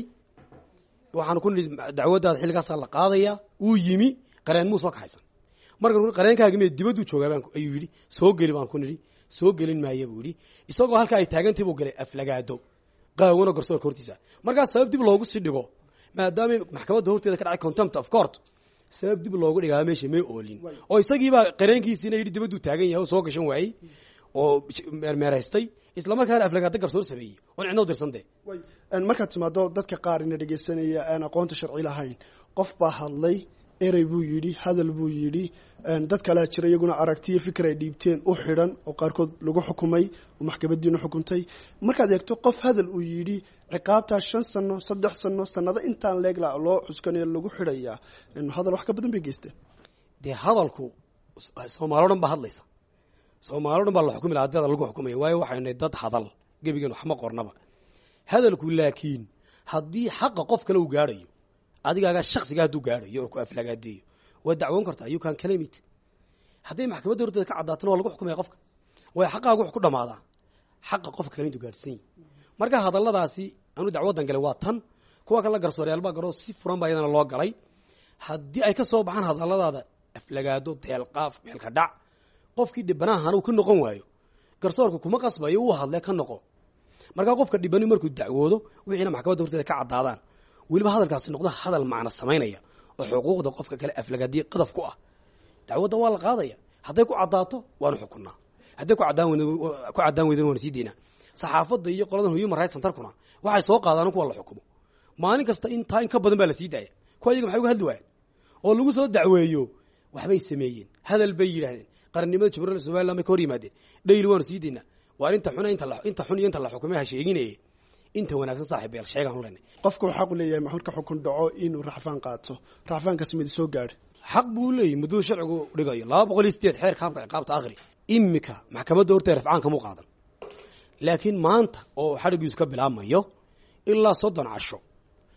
waxaanu ku nihi dacwaddaada xilligaasaa la qaadaya wuu yimi qareen muu soo kaxaysan marka qareenkaagi me dibadduu joogaa baan ayuu yidhi soo geli baan ku nidhi soo gelin maaya buu yidhi isagoo halkaa ay taagantahi buu galay aflagaado qaawano garsoorka hortiisa markaas sabab dib loogu sii dhigo maadaama maxkamadda horteeda ka dhacay contempt of court sabab dib loogu dhigaa meesha may oolin oo isagiibaa qareenkiisiina yidhi dibadduu taagan yahay oo soo gashan waayey oo meermeeraystay islamarkaana aflagaado garsoor sameeyey oon cidna u dirsantee markaad timaado dadka qaar ina dhegeysanaya aan aqoonta sharci lahayn qof baa hadlay erey buu yidhi hadal buu yidhi dad kalea jira iyaguna aragtiyo fikir ay dhiibteen u xidhan oo qaarkood lagu xukumay oo maxkamadiina xukuntay markaad eegto qof hadal uu yidhi ciqaabtaa shan sano saddex sano sanado intaan leegla loo cuskanayo lagu xidhayaa hadal wax ka badan bay geysteen dee hadalku soomaali o dhan baa hadlaysa soomaali o dhan baa la xukumi laha hadii lagu xukumaya waayo waxaynu nahay dad hadal gebigan waxma qornaba hadalku laakiin haddii xaqa qof kale uu gaadhayo adigaagaa shaksiga hadduu gaadhayo oo ku aflagaadeeyo waa dacwoon kartaa you can claim it hadday maxkamadda horteeda ka caddaatana waa lagu xukumaya qofka way xaqaagu wax ku dhamaadaa xaqa qofka kale intuu gaadhsan yahi marka hadalladaasi anu dacwaddan galay waa tan kuwa kale garsooryaalbaa garoo si furan baa iyadana loo galay haddii ay ka soo baxaan hadalladaada aflagaado deelqaaf meelka dhac qofkii dhibanahan uu ka noqon waayo garsoorka kuma qasbayo uu hadlee ka noqo markaa qofka dhibani markuu dacwoodo wixiina maxkamadda horteeda ka caddaadaan weliba hadalkaasi noqdo hadal macno samaynaya oo xuquuqda qofka kale aflagaadiye qadaf ku ah dacwadda waa la qaadaya hadday ku caddaato waanu xukunnaa hadday ku caddaan ku caddaan weydana waanu sii deynaa saxaafadda iyo qoladan human rights centerkuna waxay soo qaadaan kuwa la xukumo maalin kasta intaa in ka badan baa la sii daaya kuwa iyaga maxay uga hadli waayeen oo lagu soo dacweeyo waxbay sameeyeen hadal bay yidhaahdeen qarannimada jamhuuriyadda somaliland bay ka hor yimaadeen dhayli waanu sii deynaa waa inta xun inta xun iyo inta la xukumay ha sheeginaye inta wanaagsan saaxiib yaal sheegaan u leenay qofka uu xaq u leeyahay maxuud ka xukun dhaco inuu raxfaan qaato raxfaankaasi mid soo gaadha xaq buu leeyahy mudduu sharcigu dhigayo laba boqol iyo sideed xeerka habka ciqaabta akhri imika maxkamadda horteeda rafcaan kamuu qaadan laakiin maanta oo xadhigiisu ka bilaabmayo ilaa soddon casho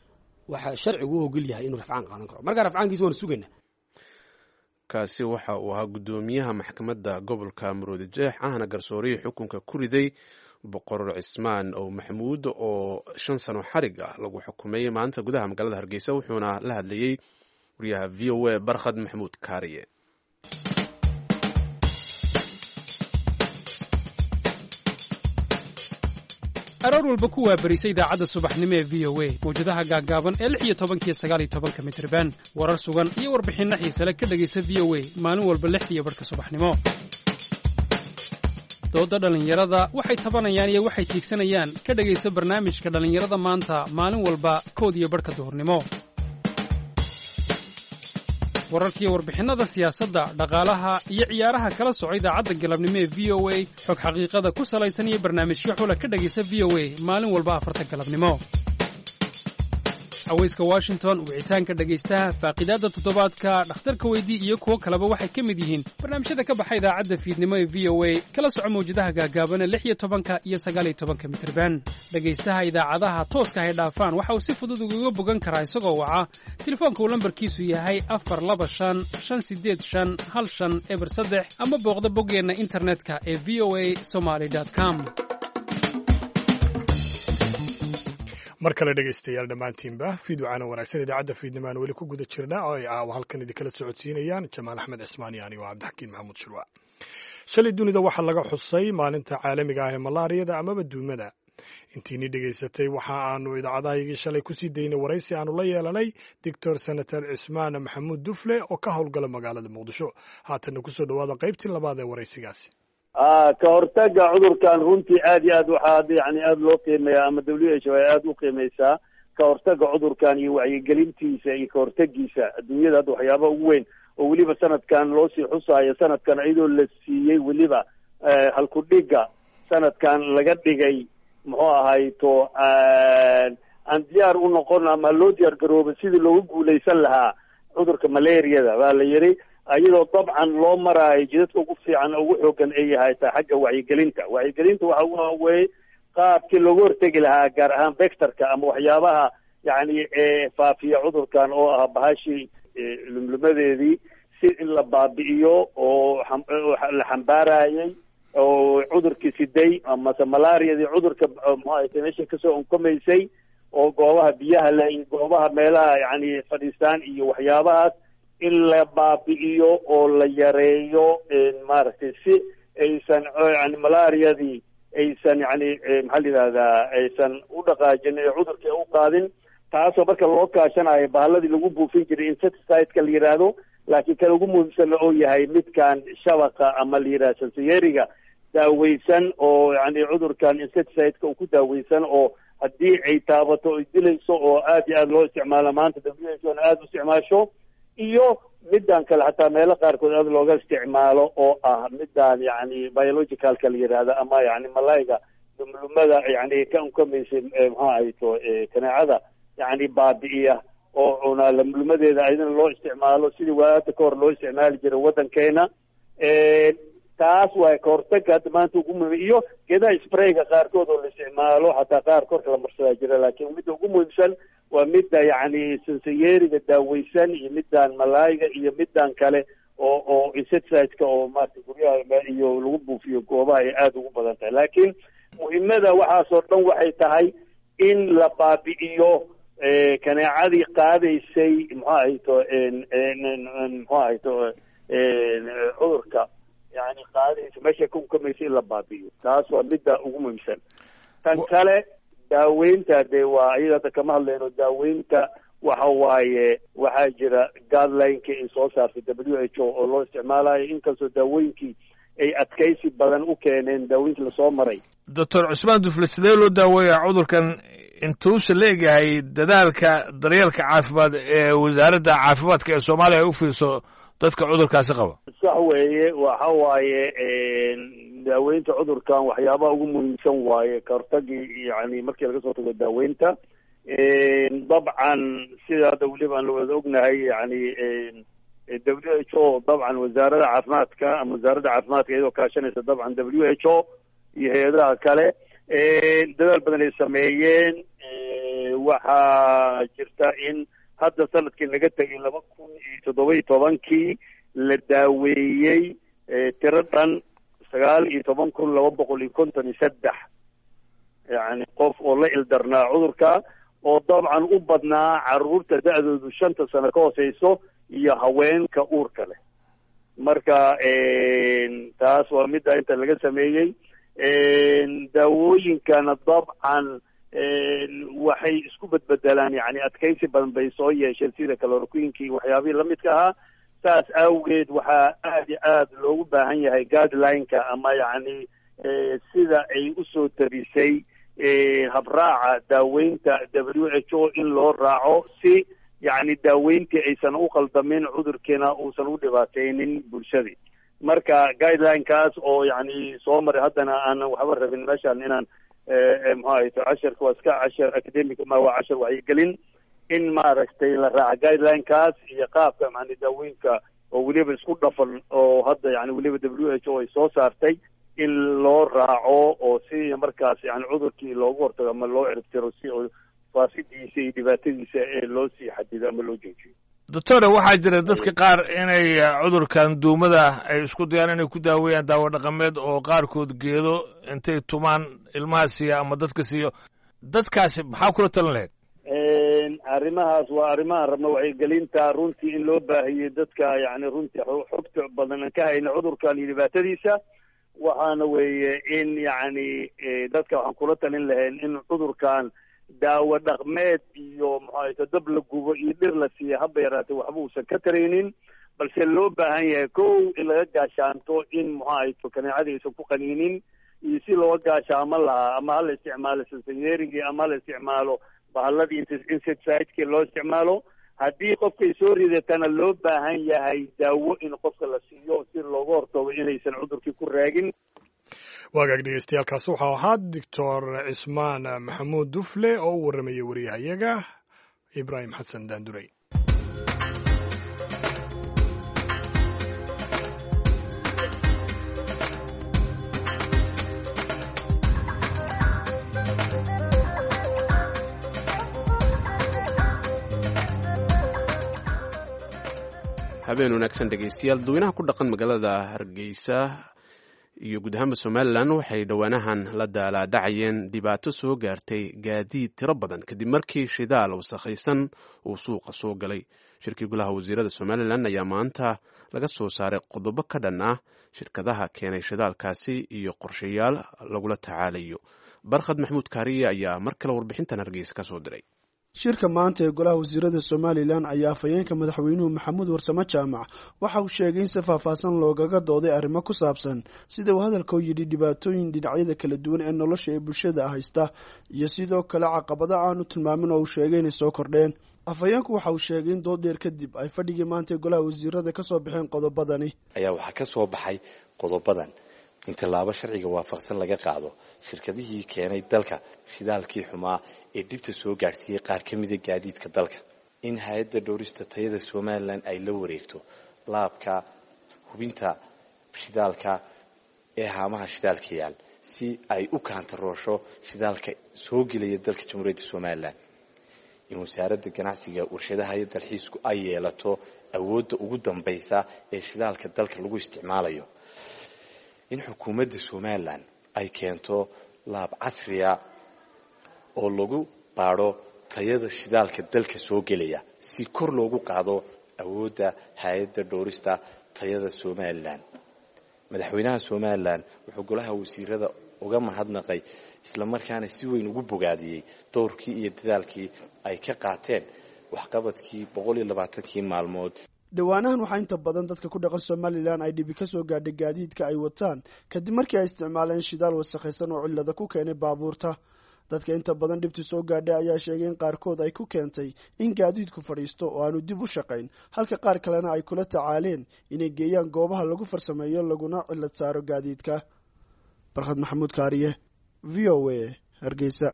waxaa sharcigu u ogol yahay inuu rafcaan qaadan karo markaa rafcaankiisa waanu sugaynaa kaasi waxa uu ahaa guddoomiyaha maxkamadda gobolka maroodi jeex ahna garsoorihii xukunka ku riday boqor cismaan ow maxamuud oo shan sano xarig ah lagu xukumay maanta gudaha magaalada hargeysa wuxuuna la hadlayey wariyaha v o a barkhad maxamuud kaariye aroor walba ku waabarisa idaacadda subaxnimo ee v o a mawjadaha gaaggaaban ee lix iyo tobankiyo sagaal iyo tobanka mitriban warar sugan iyo warbixinno xiisale ka dhegaysa v o a maalin walba lix iyo barhka subaxnimo dooda dhallinyarada waxay tabanayaan iyo waxay tiigsanayaan ka dhegaysa barnaamijka dhallinyarada maanta maalin walba kood iyo barhka duhurnimo wararkiiyo warbixinnada siyaasadda dhaqaalaha iyo ciyaaraha kala soco idaacadda galabnimo ee v o a xog xaqiiqada ku salaysan iyo barnaamijyo xula ka dhegaysa v o a maalin walba afarta galabnimo haweyska washington wicitaanka dhegaystaha faaqidaadda toddobaadka dhakhtarka weydii iyo kuwo kaleba waxay ka mid yihiin barnaamijyada ka baxa idaacadda fiidnimo ee v o a kala soco mawjadaha gaagaabana lix iyo tobanka iyo sagaal iyo tobanka mitirban dhegaystaha idaacadaha tooska hay dhaafaan waxa uu si fudud ugaga bogan karaa isagoo waca telefoonka uu lambarkiisu yahay afar laba shan shan sideed shan hal shan eber saddex ama booqda boggeenna internetka ee v o a somaly com mar kale dhegaystayaal dhammaantiinba fiidwacana wanaagsan idaacadda fiidnimaan weli ku guda jirna oo ay aawa halkan idinkala socodsiinayaan jamaal axmed cismaan iyo anigo cabdixakiin maxamuud shirwa shalay dunida waxaa laga xusay maalinta caalamiga ah ee malaariyada amaba duumada intiini dhegaysatay waxa aanu idaacadahayagii shalay kusii daynay waraysi aanu la yeelanay doctor senator cismaan maxamuud dufle oo ka howlgala magaalada muqdisho haatanna kusoo dhawaada qaybtii labaad ee waraysigaasi ka hortaga cudurkan runtii aad iyo aad waxaa yani aada loo qiimeeya ama w h o ay aada u qiimeysaa ka hortaga cudurkan iyo wacyigelintiisa iyo ka hortagiisa adduunyada hadda waxyaaba ugu weyn oo weliba sanadkan loo sii xusaayo sanadkan iyadoo la siiyey weliba halkudhiga sanadkan laga dhigay muxuu ahayto aan diyaar u noqon ama loo diyaar garooba sidii loogu guuleysan lahaa cudurka malaariyada baa la yidhi iyadoo dabcan loo maraayo jidadka ugu fiican ugu xoogan ay yahay ta xagga wacyigelinta wacyigelinta waxa waaweye qaabkii looga hortegi lahaa gaar ahaan vectorka ama waxyaabaha yani faafiya cudurkan oo ah bahashii lumlumadeedii si in la baabi'iyo oo la xambaarayay oo cudurkii siday amase malaariyadii cudurka mxuahayta meesha kasoo onkomaysay oo goobaha biyaha le iyo goobaha meelaha yani fadhiistaan iyo waxyaabahaas in la baabi'iyo oo la yareeyo maaragtay si aysan yani malaariyadii aysan yani maxaa la yidhahdaa aysan u dhaqaajin ee cudurkii u qaadin taasoo marka loo kaashanayo bahaladii lagu buufin jiray insecticide-ka la yidhaahdo laakiin kan ugu muhiimsanna oo yahay midkan shabaqa ama la yidhahda sansayeriga daaweysan oo yani cudurkan insecticide-ka uu ku daaweysan oo haddii ay taabato ay dilayso oo aad iyo aada loo isticmaalo maanta w h o na aada u isticmaasho iyo middan kale xataa meelo qaarkood aada looga isticmaalo oo ah middan yani biologicalka la yidhaahda ama yani malayga lumlumada yani ka unkamaysa muxuu ahayto kaneecada yani baabi'iya oo cuna lumlumadeeda ayadana loo isticmaalo sidii waada ka hor loo isticmaali jiray waddankeena taas waa ka hortaga hadda maanta ugu muhim iyo geedaha sprayga qaarkood oo la isticmaalo xataa qaar korka la marsadaa jira laakiin midda ugu muhiimsan waa midda yani sansayeriga daaweysan iyo middan malaayga iyo middan kale oo oo insecticide-ka oo maarata guryaha iyo lagu buufiyo goobaha ay aada ugu badan tahay laakiin muhiimada waxaasoo dhan waxay tahay in la baabi'iyo kaneecadii qaadaysay muxuu ahayto muxuu ahayto cudurka yani qaadaysa meesha ka unkamaysa in la baabi'iyo taas waa midda ugu muhiimsan tan kale daaweynta dee waa iyada hadda kama hadlayno daaweynta waxa waaye waxaa jira guidelineka ay soo saartay w h o oo loo isticmaalayo inkastoo daawooyinkii ay adkaysi badan u keeneen daawooyinkii lasoo maray doctor cusmaan dufle sidee loo daaweeyaa cudurkan intuusa la egyahay dadaalka daryeelka caafimaad ee wasaaradda caafimaadka ee soomaaliya ay u fiirso dadka cudurkaasi qaba sax weeye waxa waaye daaweynta cudurkan waxyaabaha ugu muhiimsan waaye ka hortagii yani markii laga soo tago daaweynta dabcan sida hadda weliba aan lawada ognahay yani w h o dabcan wasaaradda caafimaadka ama wasaaradda caafimaadka iyadoo kaashanaysa dabcan w h o iyo hay-adaha kale dadaal badan ay sameeyeen waxaa jirta in hadda sanadkii naga tegay laba kun iyo toddoba iyo tobankii la daaweeyey tiro dhan sagaal iyo toban kun laba boqol iyo konton iyo saddex yacni qof oo la ildarnaa cudurka oo dabcan u badnaa caruurta da-doodu shanta sano ka hooseyso iyo haweenka uurka leh marka taas waa midda inta laga sameeyey daawooyinkana dabcan waxay isku bedbedelaan yani adkaysi badan bay soo yeesheen sida kaloroquinki iyo waxyaabihii lamidka ahaa saas awgeed waxaa aad iyo aad loogu baahan yahay guideline-ka ama yacni sida ay usoo tabisay habraaca daaweynta w h o in loo raaco si yacni daaweyntii aysan u qaldamin cudurkiina uusan u dhibaateynin bulshadii marka guideline-kaas oo yacni soo maray haddana aanan waxba rabin meeshaan inaan muxuu ahayto casharka waa iska cashar academic ma waa cashar wacyigelin in maaragtay la raaca guideline-kaas iyo qaabka macni daawooyinka oo weliba isku dhafan oo hadda yani weliba w h o ay soo saartay in loo raaco oo si markaas yani cudurkii loogu hortago ama loo ciribtiro si faafidiisa iyo dhibaatadiisa ee loo sii xadido ama loo joojiyo doctore waxaa jira dadka qaar inay cudurkan duumada ay isku dayaan inay ku daaweeyaan daawo dhaqameed oo qaarkood geedo intay tumaan ilmaha siiya ama dadka siiyo dadkaasi maxaa kula talan lahayd arrimahaas waa arrimaha rabna wacyigelinta runtii in loo baahiyey dadka yani runtii xogta badan aan ka hayna cudurkan iyo dhibaatadiisa waxaana weeye in yacni dadka waxaan kula talin lahayn in cudurkan daawo dhaqmeed iyo maxaayto dab la gubo iyo dhir la siiya haba yaraatee waxba uusan ka taraynin balse loo baahan yahay kow in laga gaashaanto in maxaayto kaneecada aysan ku qaniinin iyo si looga gaashaamo lahaa ama hala isticmaalo sansanyeerigii ama hala isticmaalo bahaladii insectsidekii loo isticmaalo haddii qofkay soo ridatana loo baahan yahay daawo in qofka la siiyo si looga hortago inaysan cudurkii ku raagin waagaag dhegeystayaaalkaasi waxau ahaa doctor cismaan maxamuud dufle oo u warramayay wariyahayaga ibraahim xasan daandurey habeen wanaagsan dhegeystayaal dadweynaha ku dhaqan magaalada hargeysa iyo guud ahaanba somalilan waxay dhowaanahan la daalaadhacayeen dhibaato soo gaartay gaadiid tiro badan kadib markii shidaal wasakhaysan uu suuqa soo galay shirkii golaha wasiirada somalilan ayaa maanta laga soo saaray qodobo ka dhan ah shirkadaha keenay shidaalkaasi iyo qorshayaal lagula tacaalayo barkhad maxamuud kaariye ayaa mar kale warbixintan hargeysa ka soo diray shirka maanta ee golaha wasiirada somalilan ayaa afhayeenka madaxweynuhu maxamuud warsamo jaamac waxa uu sheegay in si faahfaahsan loogaga dooday arrimo ku saabsan sida uu hadalka u yidhi dhibaatooyin dhinacyada kala duwan ee nolosha ee bulshada haysta iyo sidoo kale caqabada aanu tilmaamin oo uu sheegay inay soo kordheen afhayeenku waxa uu sheegay in dood dheer kadib ay fadhigii maanta ee golaha wasiirada ka soo baxeen qodobadani ayaa waxaa ka soo baxay qodobadan in tallaabo sharciga waafaqsan laga qaado shirkadihii keenay dalka shidaalkii xumaa ee dhibta soo gaadhsiiyey qaar ka mida gaadiidka dalka in hay-adda dhowrista tayada somalilan ay la wareegto laabka hubinta shidaalka ee haamaha shidaalka yaal si ay u kaantaroosho shidaalka soo gelaya dalka jamhuuriyadda somalilan in wasaaradda ganacsiga warshadaha iyo dalxiisku ay yeelato awoodda ugu dambaysa ee shidaalka dalka lagu isticmaalayo in xukuumadda somalilan ay keento laab casriya oo lagu baadho tayada shidaalka dalka soo gelaya si kor loogu qaado awoodda hay-adda dhowrista tayada somalilan madaxweynaha somalilan wuxuu golaha wasiirada uga mahadnaqay islamarkaana si weyn ugu bogaadiyey dowrkii iyo dadaalkii ay ka qaateen waxqabadkii boqol iyo labaatankii maalmood dhowaanahan waxaa inta badan dadka ku dhaqan somalilan ay dhibi ka soo gaadhay gaadiidka ay wataan kadib markii ay isticmaaleen shidaal wasakhaysan oo cillada ku keenay baabuurta dadka inta badan dhibti soo gaadhay ayaa sheegay in qaarkood ay ku keentay in gaadiidku fadhiisto oo aanu dib u shaqayn halka qaar kalena ay kula tacaaleen inay geeyaan goobaha lagu farsameeyo laguna cillad saaro gaadiidka barkhad maxamuud kaariye v o a hargeysa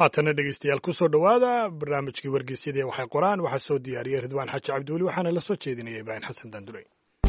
haatana dhegeystayaal kusoo dhowaada barnaamijkii wargeysyadii waxay qoraan waxaa soo diyaariyey ridwaan xaaji cabdiweli waxaana la soo jeedinaya ibraahim xasan daanduley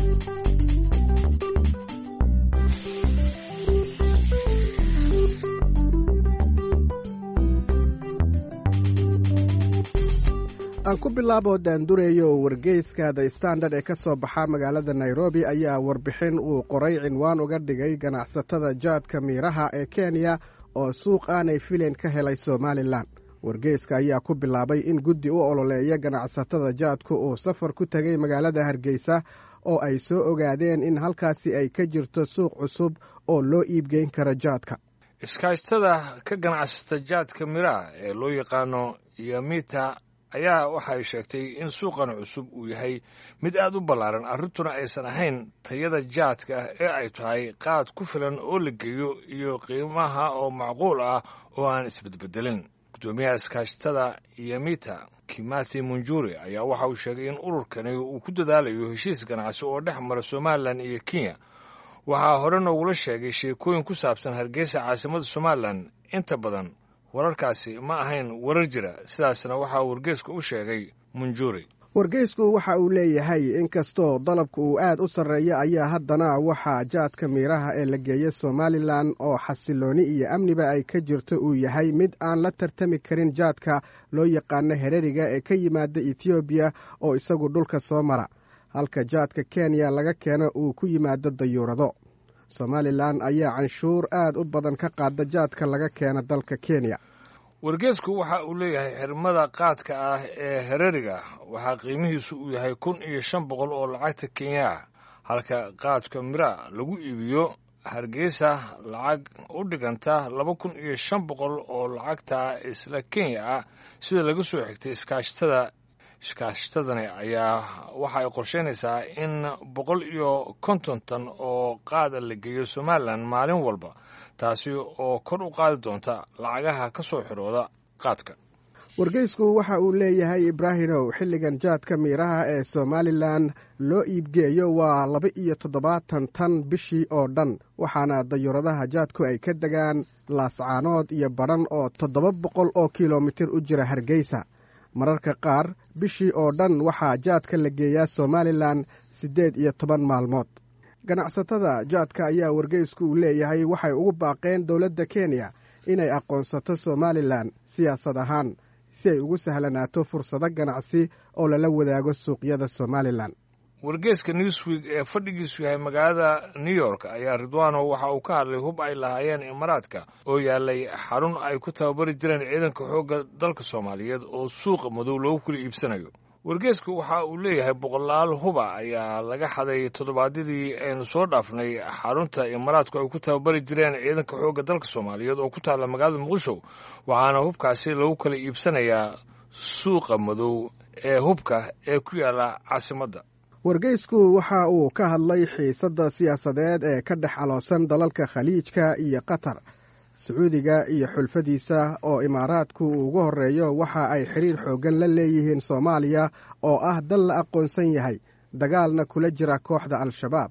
aan ku bilaabo daandureeyo oo wargeyska the standard ee ka soo baxa magaalada nairobi ayaa warbixin uu qoray cinwaan uga dhigay ganacsatada jaadka miiraha ee kenya oo suuq aanay filayn ka helay somalilan wargeyska ayaa ku bilaabay in guddi u ololeeya ganacsatada jaadku uu safar ku tegay magaalada hargeysa oo ay soo ogaadeen in halkaasi ay ka jirto suuq cusub oo loo iibgeyn karo jaadka iskaashtada ka ganacsata jaadka miraha ee loo yaqaano yamita ayaa waxa ay sheegtay in suuqan cusub uu yahay mid aad u ballaaran arrintuna aysan ahayn tayada jaadka ah ee ay tahay qaad ku filan oo la geeyo iyo qiimaha oo macquul ah oo aan isbedbedelin guddoomiyaha iskaashtada yamita kimati munjuri ayaa waxa uu sheegay in ururkani uu ku dadaalayo heshiis ganacsi oo dhex mara somalilan iyo kenya waxaa hore noogula sheegay sheekooyin ku saabsan hargeysa caasimada somalilan inta badan wararkaasi ma ahayn warar jira sidaasna waxaa wargeysku u sheegay munjuri wargeysku waxa uu leeyahay inkastoo dalabka uu aad u sarreeya ayaa haddana waxaa jaadka miiraha ee la geeya somalilan oo xasilooni iyo amniba ay ka jirto uu yahay mid aan la tartami karin jaadka loo yaqaano hereriga ee ka yimaada etoobiya oo isagu dhulka soo mara halka jaadka kenya laga keeno uu ku yimaado dayuurado somalilan ayaa canshuur aad u badan ka qaada jaadka laga keena dalka kenya wargeesku waxa uu leeyahay xirmada qaadka ah ee hereriga waxaa qiimihiisu uu yahay kun iyo shan boqol oo lacagta kenya ah halka qaadka mira lagu iibiyo hargeysa lacag u dhiganta laba kun iyo shan boqol oo lacagta isla kenya ah sida laga soo xigtay iskaashatada iskaashatadani ayaa waxa ay qorsheynaysaa in boqol iyo konton tan oo qaada la geeyo somalilan maalin walba taasi oo kor u qaadi doonta lacagaha ka soo xirooda qaadka wargeysku waxa uu leeyahay ibraahimow xilligan jaadka miiraha ee somalilan loo iibgeeyo waa laba iyo toddobaatan tan bishii oo dhan waxaana dayuuradaha jaadku ay ka degaan laascaanood iyo badhan oo toddoba boqol oo kilomitir u jira hargeysa mararka qaar bishii oo dhan waxaa jaadka la geeyaa somalilan siddeed iyo toban maalmood ganacsatada jaadka ayaa wargeysku uu leeyahay waxay ugu baaqeen dowladda kenya inay aqoonsato somalilan siyaasad ahaan si ay ugu sahlanaato fursado ganacsi oo lala wadaago suuqyada somalilan wargeeska newsweek ee fadhigiisu yahay magaalada new york ayaa ridwano waxa uu ka hadlay hub ay lahaayeen imaaraadka oo yaalay xarun ay ku tababari jireen ciidanka xoogga dalka soomaaliyeed oo suuqa madow loogu kala iibsanayo wargeesku waxa uu leeyahay boqolaal huba ayaa laga xaday toddobaadyadii aynu soo dhaafnay xarunta imaaraadku ay ku tababari jireen ciidanka xoogga dalka soomaaliyeed oo ku taalla magaalada muqdisho waxaana hubkaasi lagu kala iibsanayaa suuqa madow ee hubka ee ku yaalla caasimadda wargeysku waxa uu ka hadlay xiisadda siyaasadeed ee ka dhex aloosan dalalka khaliijka iyo qatar sacuudiga iyo xulfadiisa oo imaaraadku uu ugu horreeyo waxa ay xiriir xooggan la leeyihiin soomaaliya oo ah dal la aqoonsan yahay dagaalna kula jira kooxda al-shabaab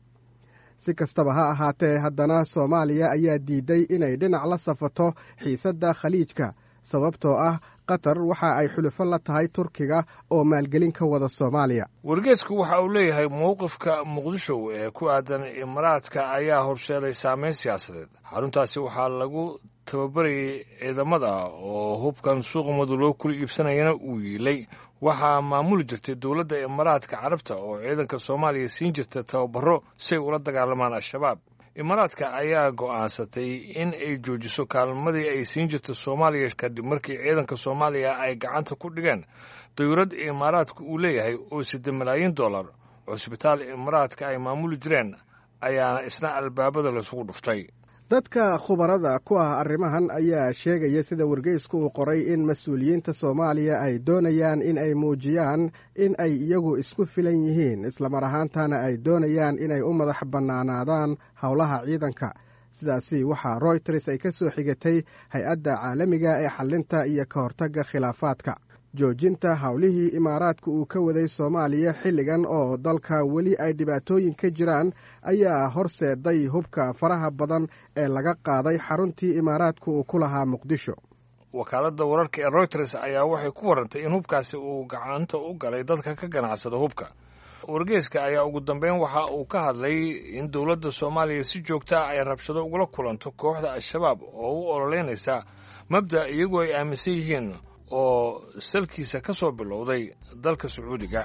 si kastaba ha ahaatee haddana soomaaliya ayaa diiday inay dhinac la safato xiisadda khaliijka sababtoo ah qatar waxa ay xulufo la tahay turkiga oo maalgelin ka wada soomaaliya wargeesku waxa uu leeyahay mowqifka muqdisho ee ku aadan imaaraadka ayaa horseeday saameyn siyaasadeed xaruntaasi waxaa lagu tababarayay ciidamada oo hubkan suuqa madu loo kula iibsanayana uu yiilay waxaa maamuli jirtay dowladda imaaraadka carabta oo ciidanka soomaaliya siin jirta tababaro si ay ula dagaalamaan al-shabaab imaaraadka ayaa go'aansatay in ay joojiso kaalmadii ay siin jirta soomaaliya kadib markii ciidanka soomaaliya ay gacanta ku dhigeen dayuurad imaaraadka uu leeyahay oo sida malaayiin dollar cusbitaal imaaraadka ay maamuli jireen ayaana isna albaabada laysugu dhuftay dadka khubarada ku ah arrimahan ayaa sheegaya sida wargeysku uu qoray in mas-uuliyiinta soomaaliya ay doonayaan in ay muujiyaan in ay iyagu isku filan yihiin islamar ahaantana ay doonayaan inay u madax bannaanaadaan howlaha ciidanka sidaasi waxaa royters ay ka soo xigatay hay-adda caalamiga ee xallinta iyo ka hortagga khilaafaadka joojinta howlihii imaaraadka uu ka waday soomaaliya xilligan oo dalka weli ay dhibaatooyin ka jiraan ayaa horseeday hubka faraha badan ee laga qaaday xaruntii imaaraadka uu ku lahaa muqdisho wakaaladda wararka ee reuters ayaa waxay ku warantay in hubkaasi uu gacanta u galay dadka ka ganacsada hubka wargeeska ayaa ugu dambeyn waxa uu ka hadlay in dowladda soomaaliya si joogta ah ay rabshado ugula kulanto kooxda al-shabaab oo u ololeynaysa mabda iyagoo ay aaminsan yihiin oo salkiisa ka soo bilowday dalka sacuudiga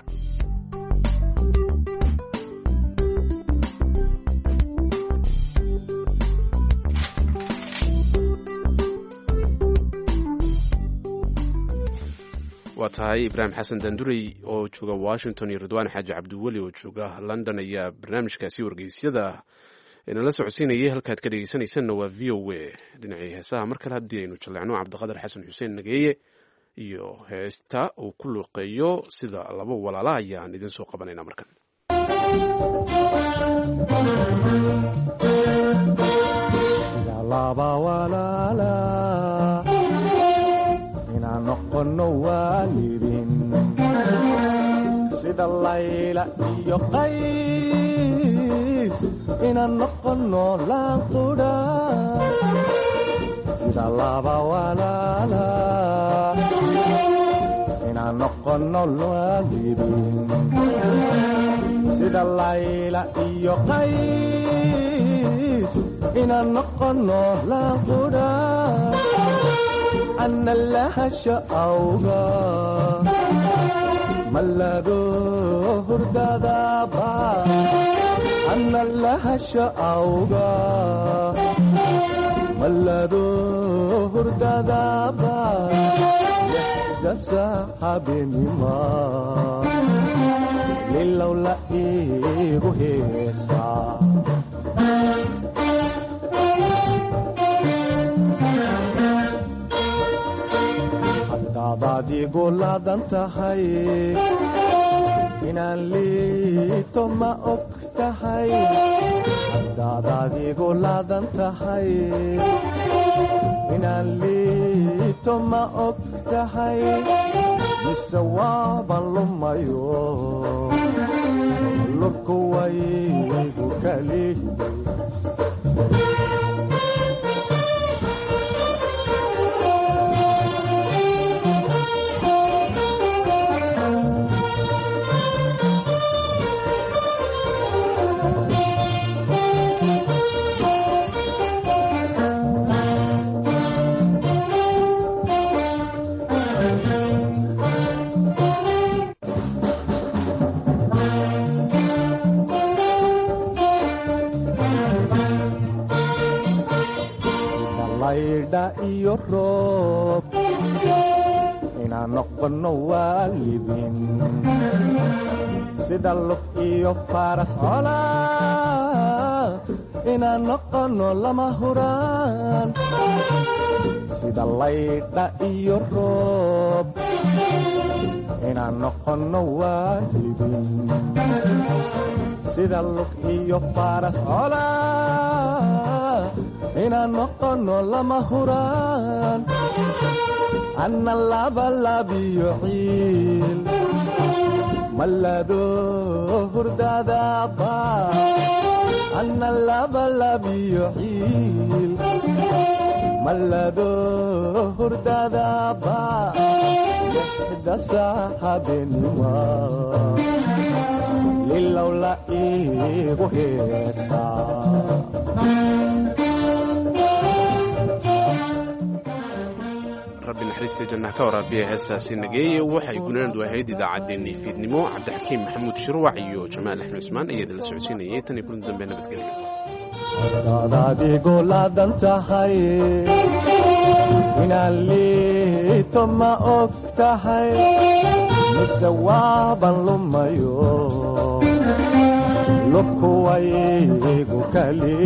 waa tahay ibraahim xasan dandurey oo jooga washington iyo ridwaan xaaji cabdiweli oo jooga london ayaa barnaamijkaasi wargeysyada inala socodsiinayay halkaad ka dhegeysanaysanna waa v o a dhinacii heesaha mar kale haddii aynu jalleecno cabdiqadar xasan xuseen nageeye iyo heesta uu ku luuqeeyo sida laba walaala ayaan idin soo qabanayna markan sida layla iyo qays inaan noqono laanqudha sida laba walaala inaan noqono waalidin sida layla iyo qays inaan noqono laanqudha ana lahasha awga mallado hurdadaba ana lahasha awga mallado hurdadaba yaxdasa habeenima lilow la iigu heesaa hadaad igu laadan tahay inaan liito ma og tahay hadaadaad igu laadan tahay inaan liito ma og tahay mise waaban lumayo lurku waygu kali iyo roob inaan noqono waalidin sida lug iyo faras cola inaan noqono lama huraan sida laydha iyo roob inaan noqono waalidin sida lug iyo faras cola inaan noqono lama huraan anna labalabiyo ciil mallado hurdadaba anna labalabiyo ciil mallado hurdadaba lixdasa habeenima lilow la iigu heesaa rabbi naxariista jannaha ka waraabiya heestaasi nageeye waxay gunaandu ahayd idaacaddeenii fiidnimo cabdixakiim maxamuud shirwac iyo jamaal axmed cusmaan ayaa idinla socodsiinayay tan iyo kulan dambe nabadgelyo hadaad igu laadan tahay inaan liito ma og tahay mise waaban lumayo lubku waygu kali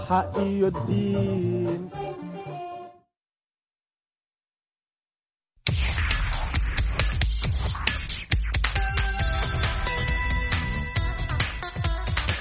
ubaxa iyo diin